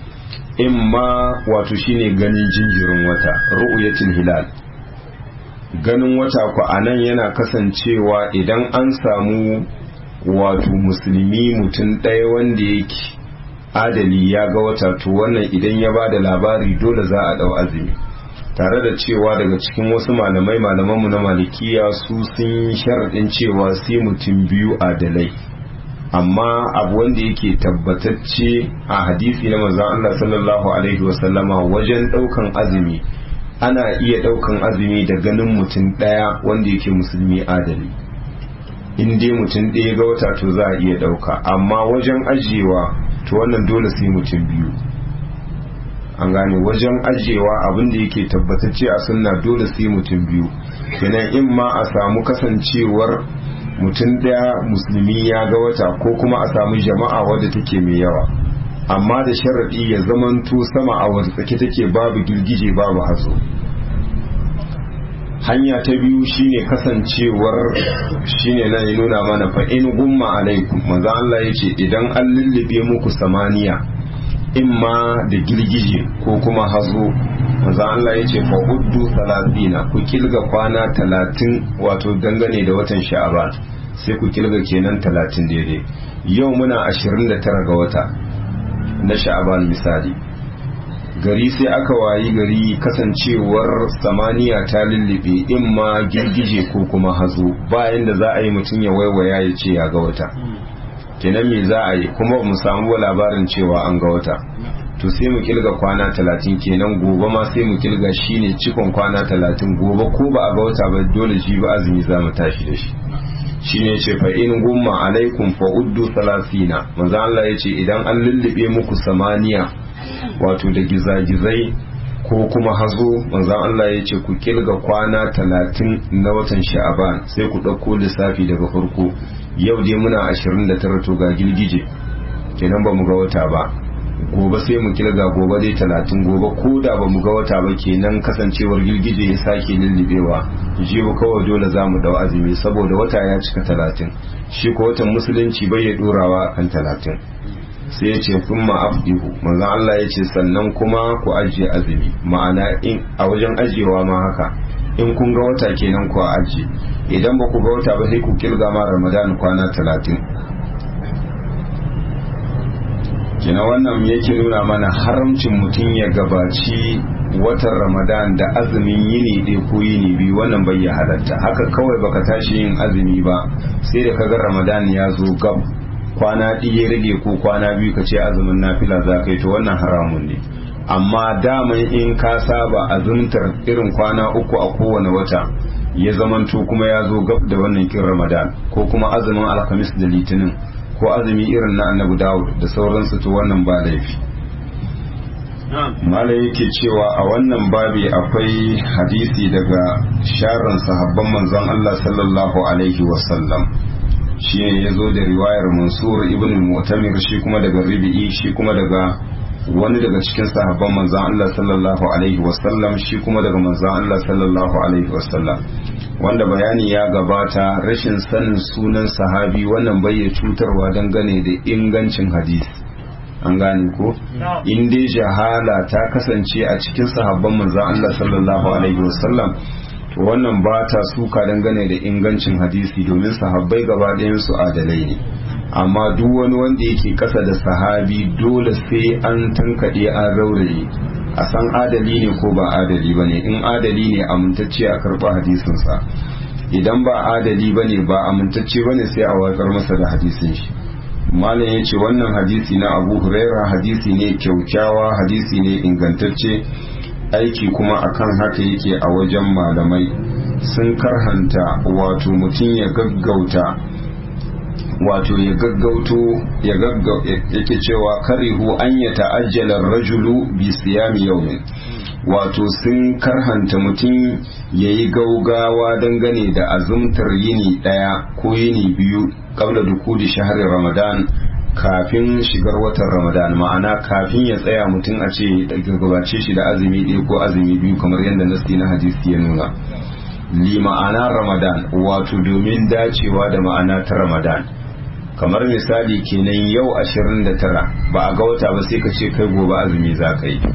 imma wato shine ganin jinjirin wata ru'yatul hilal ganin wata ku anan yana kasancewa idan an samu wato musulmi mutum ɗaya wanda yake adali ya ga wata to wannan idan ya ba da labari dole za a ɗau azumi tare da cewa daga cikin wasu malamai malamanmu na malikiya su sun sharaɗin cewa sai mutum biyu adalai amma abu wanda yake tabbatacce a hadisi na manzon Allah sallallahu alaihi wasallama wajen ɗaukan azumi ana iya ɗaukan azumi da ganin mutum ɗaya wanda yake musulmi adali in dai mutum ɗaya ga wata to za a iya ɗauka amma wajen ajiyewa to wannan dole sai mutum biyu an gane wajen ajiyewa abin da yake tabbatacce a sunna dole sai mutum biyu kenan in ma a samu kasancewar mutum ɗaya musulmi ya ga wata ko kuma a samu jama'a wadda take mai yawa amma da sharaɗi ya zamanto sama a wadda tsake take babu girgije babu hazo hanya ta biyu shine kasancewar shine nan ya nuna mana fa in gumma alaikum manzo Allah yace idan an lullube muku samaniya imma da girgije ko kuma hazo manzo Allah yace fa uddu 30 ku kilga kwana 30 wato dangane da watan sha'aban sai ku kilga kenan 30 daidai yau muna 29 ga wata na sha'aban misali gari sai aka wayi gari kasancewar samaniya ta lullube in ma girgije ko kuma hazo bayan da za a yi mutum ya waiwaya ya ce ya ga wata kenan me za a yi kuma mu samu labarin cewa an ga wata to sai mu kilga kwana talatin kenan gobe ma sai mu kilga shine cikon kwana talatin gobe ko ba a ga wata ba dole shi ba azumi za mu tashi da shi shine ce fa in gumma alaikum fa uddu salasina manzo Allah yace idan an lullube muku samaniya wato da gizagizai ko kuma hazo manzon Allah ya ce ku kilga kwana talatin na watan sha'aban sai ku ɗauko lissafi daga farko yau dai muna ashirin da tara to ga girgije kenan ba mu ga wata ba gobe sai mu kilga gobe dai talatin gobe ko da ba mu ga wata ba kenan kasancewar girgije ya sake lullubewa jibu kawai dole za mu dau azumi saboda wata ya cika talatin shi ko watan musulunci bai ya dorawa kan talatin sai ya ce kun ma'afdihu manzan Allah ya ce sannan kuma ku ajiye azumi ma'ana in a wajen ajiyewa ma haka in kun ga wata kenan ku ajiye idan ba ku ga wata ba sai ku kilga ma ramadan kwana talatin kina wannan yake nuna mana haramcin mutum ya gabaci watan ramadan da azumin yini ɗaya ko yini biyu wannan bai ya halatta haka kawai baka tashi yin azumi ba sai da kaga ramadan ya zo gab kwana ɗaya rage ko kwana biyu ka ce azumin nafila za ka yi to wannan haramun ne amma daman in ka saba azumtar irin kwana uku a kowane wata ya zamanto kuma ya zo gab da wannan kin ramadan ko kuma azumin alhamis da litinin ko azumi irin na annabi dawud da sauransu to wannan ba laifi mala yake cewa a wannan babi akwai hadisi daga sharan sahabban manzon Allah sallallahu alaihi wasallam shi ne ya zo da riwayar mansur ibn mu'tamir shi kuma daga ribi'i shi kuma daga wani daga cikin sahabban manzon Allah sallallahu alaihi wasallam shi kuma daga manzon Allah sallallahu alaihi wasallam wanda bayani ya gabata rashin sanin sunan sahabi wannan bai ya cutarwa dangane da ingancin hadisi an gane ko in dai jahala ta kasance a cikin sahabban manzon Allah sallallahu alaihi wasallam to wannan ba ta suka dangane da ingancin hadisi domin sahabbai gaba ɗayan su adalai ne amma duk wani wanda yake kasa da sahabi dole sai an tankaɗe an rauraye a san adali ne ko ba adali ba ne in adali ne amintacce a karɓa hadisinsa idan ba adali ba ne ba amintacce ba ne sai a watsar masa da hadisin shi malam ya ce wannan hadisi na abu huraira hadisi ne kyaukyawa hadisi ne ingantacce aiki kuma akan haka yake a wajen malamai sun karhanta wato mutum ya gaggauta wato ya gaggauto ya yake cewa karihu an ya ta'ajjala rajulu bi siyami yawmin wato sun karhanta mutum ya yi gaugawa dangane da azumtar yini ɗaya ko yini biyu kabla dukuli shahar ramadan kafin shigar watan ramadan ma'ana kafin ya tsaya mutum a ce gabace shi da azumi ɗaya ko azumi biyu kamar yadda nasti na hadisi ya nuna li ma'ana ramadan wato domin dacewa da ma'ana ta ramadan kamar misali kenan yau 29 ba a ga wata ba sai ka ce kai gobe azumi za ka yi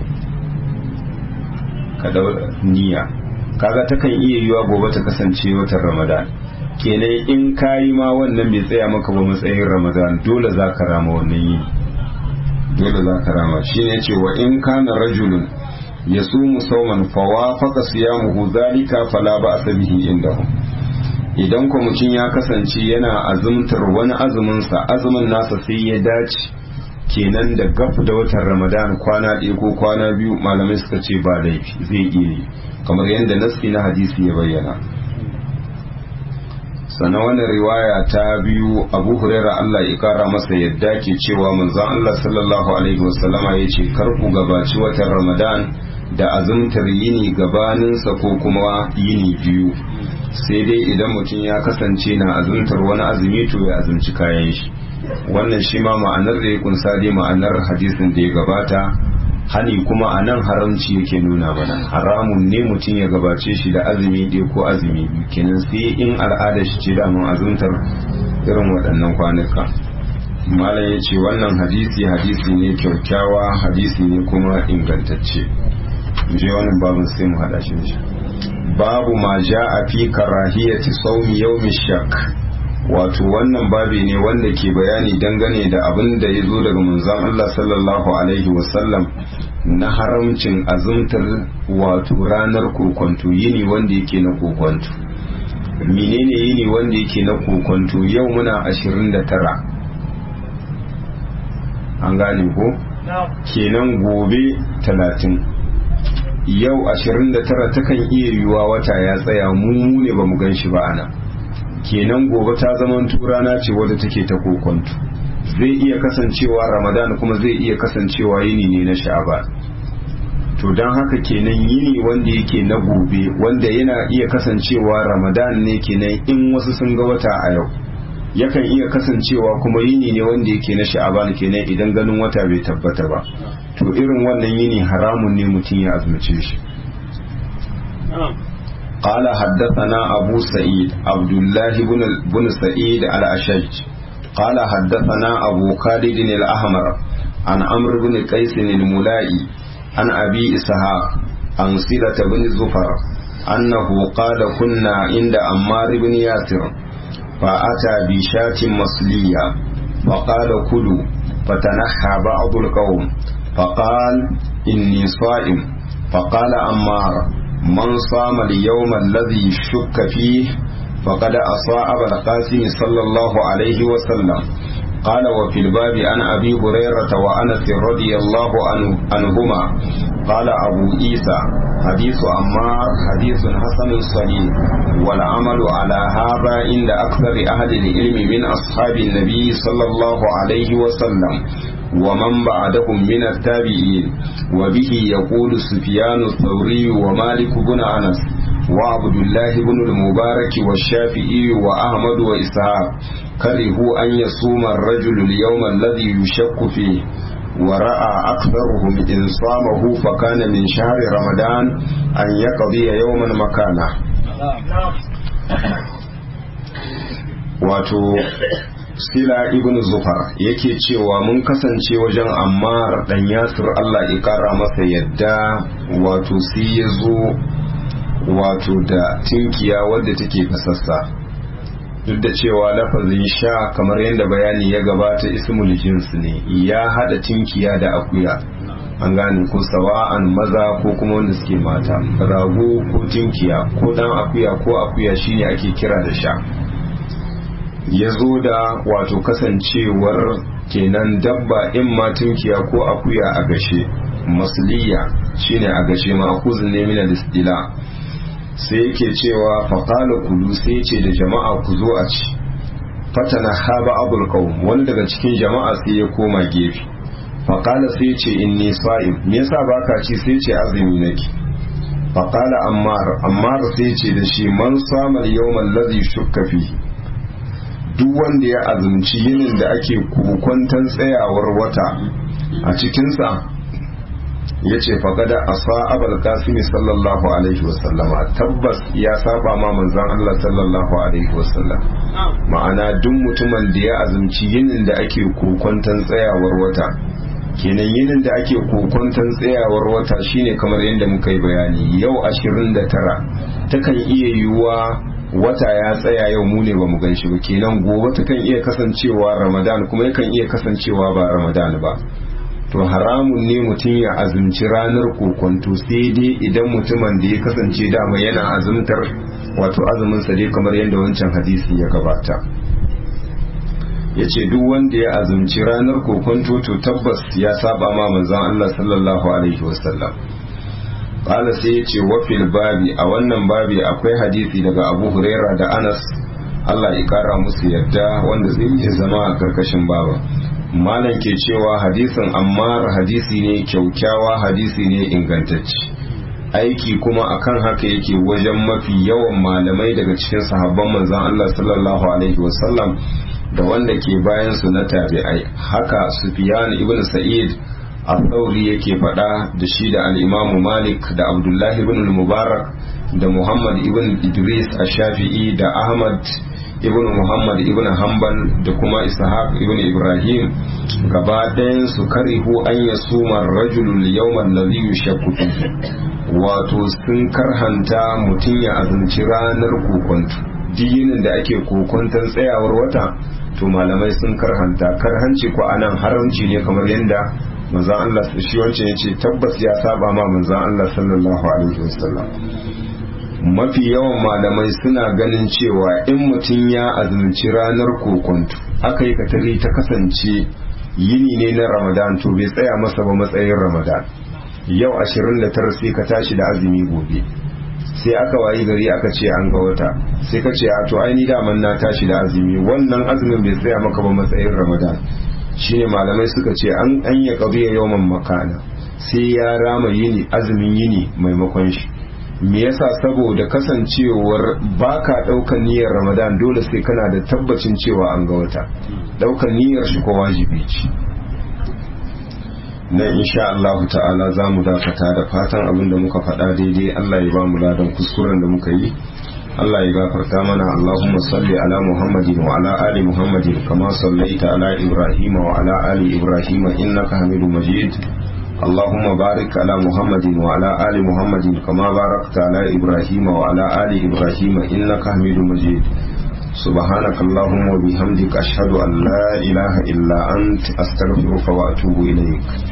ka niyya kaga takan iya yiwa gobe ta kasance watan ramadan kenan in kayi ma wannan bai tsaya maka ba matsayin ramadan dole za ka rama wannan yini dole za ka rama shi ne ce wa in kana rajulun ya sumu sauman fawa faka siyamuhu zalika fala ba bihi indahum idan ko mutum ya kasance yana azumtar wani azuminsa azumin nasa sai ya dace kenan da gaf da watan ramadan kwana ɗaya ko kwana biyu malamai suka ce ba laifi zai iya yi kamar yadda nasi na hadisi ya bayyana sannan wannan riwaya ta biyu abu huraira allah ya kara masa yadda ke cewa manzon allah sallallahu alaihi wasallama ya ce karku gabaci watan ramadan da azumtar yini gabaninsa ko kuma yini biyu sai dai idan mutum ya kasance na azumtar wani azumi to ya azumci kayan shi wannan shi ma ma'anar da ya kunsa dai ma'anar hadisin da ya gabata hani kuma a nan haramci yake nuna mana haramun ne mutum ya gabace shi da azumi ɗaya ko azumi biyu kenan sai in al'ada shi ce damun azumtar irin waɗannan kwanuka malam ya ce wannan hadisi hadisi ne kyaukyawa hadisi ne kuma ingantacce je wannan babin sai mu haɗa shi da shi babu ma ja a fi karahiyati saumi yawmi shak wato wannan babi ne wanda ke bayani dangane da abin da ya zo daga manzon Allah sallallahu alaihi wasallam na haramcin azumtar wato ranar kokonto yini wanda yake na kokonto menene yini wanda yake na kokonto yau muna ashirin da tara an gane ko kenan gobe talatin yau 29 takan iya yiwuwa wata ya tsaya mu ne ba mu gan shi ba ana kenan gobe ta zaman rana ce wadda take ta kokonto zai iya kasancewa ramadan kuma zai iya kasancewa yini ne na sha'aba to don haka kenan yini wanda yake na gobe wanda yana iya kasancewa ramadan ne kenan in wasu sun ga wata a yau yakan iya kasancewa kuma yini ne wanda yake na sha'aban kenan idan ganin wata bai tabbata ba to irin wannan yini haramun ne mutum ya azumce shi قال حدثنا أبو سعيد عبد الله بن بن سعيد الأشج قال حدثنا أبو خالد الأحمر عن عمرو بن قيس الملائي عن أبي إسحاق عن سيرة بن زفر أنه قال كنا عند عمار بن ياسر فأتى بشاة مصلية فقال كلوا فتنحى بعض القوم فقال إني صائم فقال عمار من صام اليوم الذي شك فيه فقد أصاء أبا القاسم صلى الله عليه وسلم قال وفي الباب عن أبي هريرة وأنس رضي الله عنه عنهما قال أبو عيسى حديث عمار حديث حسن صحيح والعمل على هذا عند أكثر أهل العلم من أصحاب النبي صلى الله عليه وسلم ومن بعدهم من التابعين وبه يقول سفيان الثوري ومالك بن أنس وعبد الله بن المبارك والشافعي وأحمد وإسحاق كرهوا أن يصوم الرجل اليوم الذي يشك فيه ورأى أكثرهم إن صامه فكان من شهر رمضان أن يقضي يوما مكانه wato sila ibn zufar yake cewa mun kasance wajen ammar dan yasir Allah ya kara masa yadda wato sai ya zo wato da tinkiya wadda take fasassa duk da cewa lafazin sha kamar yadda bayani ya gabata ismul jins ne ya hada tinkiya da akuya an gane ko sawa'an maza ko kuma wanda suke mata rago ko tinkiya ko dan akuya ko akuya shine ake kira da sha ya zo da wato kasancewar kenan dabba in ma tinkiya ko akuya a gashe masliya shine a gashe ma akuzin ne min al-istila sai yake cewa faƙala kulu sai ce da jama'a ku zo a ci fatana haba abul qawm wani daga cikin jama'a sai ya koma gefe faƙala sai ce inni sa'im me yasa baka ci sai ce azumi nake faƙala ammar ammar sai ce da shi man sama yawmal ladhi shukka fi duk wanda ya azumci yinin da ake kokwantan tsayawar wata a cikinsa ya ce faƙada a sa'abar kasimi sallallahu alaihi wasallama tabbas ya saba ma manzan Allah sallallahu alaihi wasallam ma'ana duk mutumin da ya azumci yinin da ake kokwantan tsayawar wata kenan yinin da ake kokwantan tsayawar wata shine kamar yadda muka yi bayani yau ashirin da tara takan iya yiwuwa wata ya tsaya yau mu ne ba mu gan shi ba kenan gobe takan iya kasancewa ramadan kuma yakan iya kasancewa ba ramadan ba to haramun ne mutum ya azumci ranar kokonto sai dai idan mutumin da ya kasance dama yana azumtar wato azuminsa dai kamar yadda wancan hadisi ya gabata ya ce duk wanda ya azumci ranar kokonto to tabbas ya saba ma manzan Allah sallallahu alaihi wasallam ƙala sai ya ce wafil babi a wannan babi akwai hadisi daga abu huraira da anas Allah ya kara musu yadda wanda zai iya zama a karkashin baba malam ke cewa hadisin ammar hadisi ne kyaukyawa hadisi ne ingantacce aiki kuma akan haka yake wajen mafi yawan malamai daga cikin sahabban manzon Allah sallallahu alaihi wasallam da wanda ke bayan su na tabi'ai haka Sufyan ibn Sa'id al-Thawri yake faɗa da shi da al-Imam Malik da Abdullah ibn al-Mubarak da Muhammad ibn Idris ash-Shafi'i da Ahmad ibn muhammad ibn hanbal da kuma ishaq ibn ibrahim gaba ɗayan su karihu an ya suma rajulul yawman ladhi yushakku wato sun karhanta mutum ya azumci ranar kokonto dinin da ake kokonton tsayawar wata to malamai sun karhanta karhanci ko anan haramci ne kamar yadda manzon Allah shi wancan yace tabbas ya saba ma manzon Allah sallallahu alaihi wasallam mafi yawan malamai suna ganin cewa in mutum ya azumci ranar kokonto aka yi katari ta kasance yini ne na ramadan to bai tsaya masa ba matsayin ramadan yau 29 sai ka tashi da azumi gobe sai aka wayi gari aka ce an ga wata sai ka ce a to ai ni daman na tashi da azumi wannan azumin bai tsaya maka ba matsayin ramadan shine malamai suka ce an an ya qadiya yawman makana sai ya rama yini azumin yini maimakon shi me yasa saboda kasancewar baka daukan niyyar ramadan dole sai kana da tabbacin cewa an ga wata daukan niyyar shi ko wajibi ce na insha Allah ta'ala za mu dakata da fatan abin da muka faɗa daidai Allah ya ba mu ladan kuskuren da muka yi Allah ya gafarta mana Allahumma salli ala Muhammadin wa ala ali Muhammadin kama sallaita ala Ibrahim wa ala ali Ibrahim innaka Hamidum Majid اللهم بارك على محمد وعلى آل محمد كما باركت على إبراهيم وعلى آل إبراهيم إنك حميد مجيد سبحانك اللهم وبحمدك أشهد أن لا إله إلا أنت أستغفرك وأتوب إليك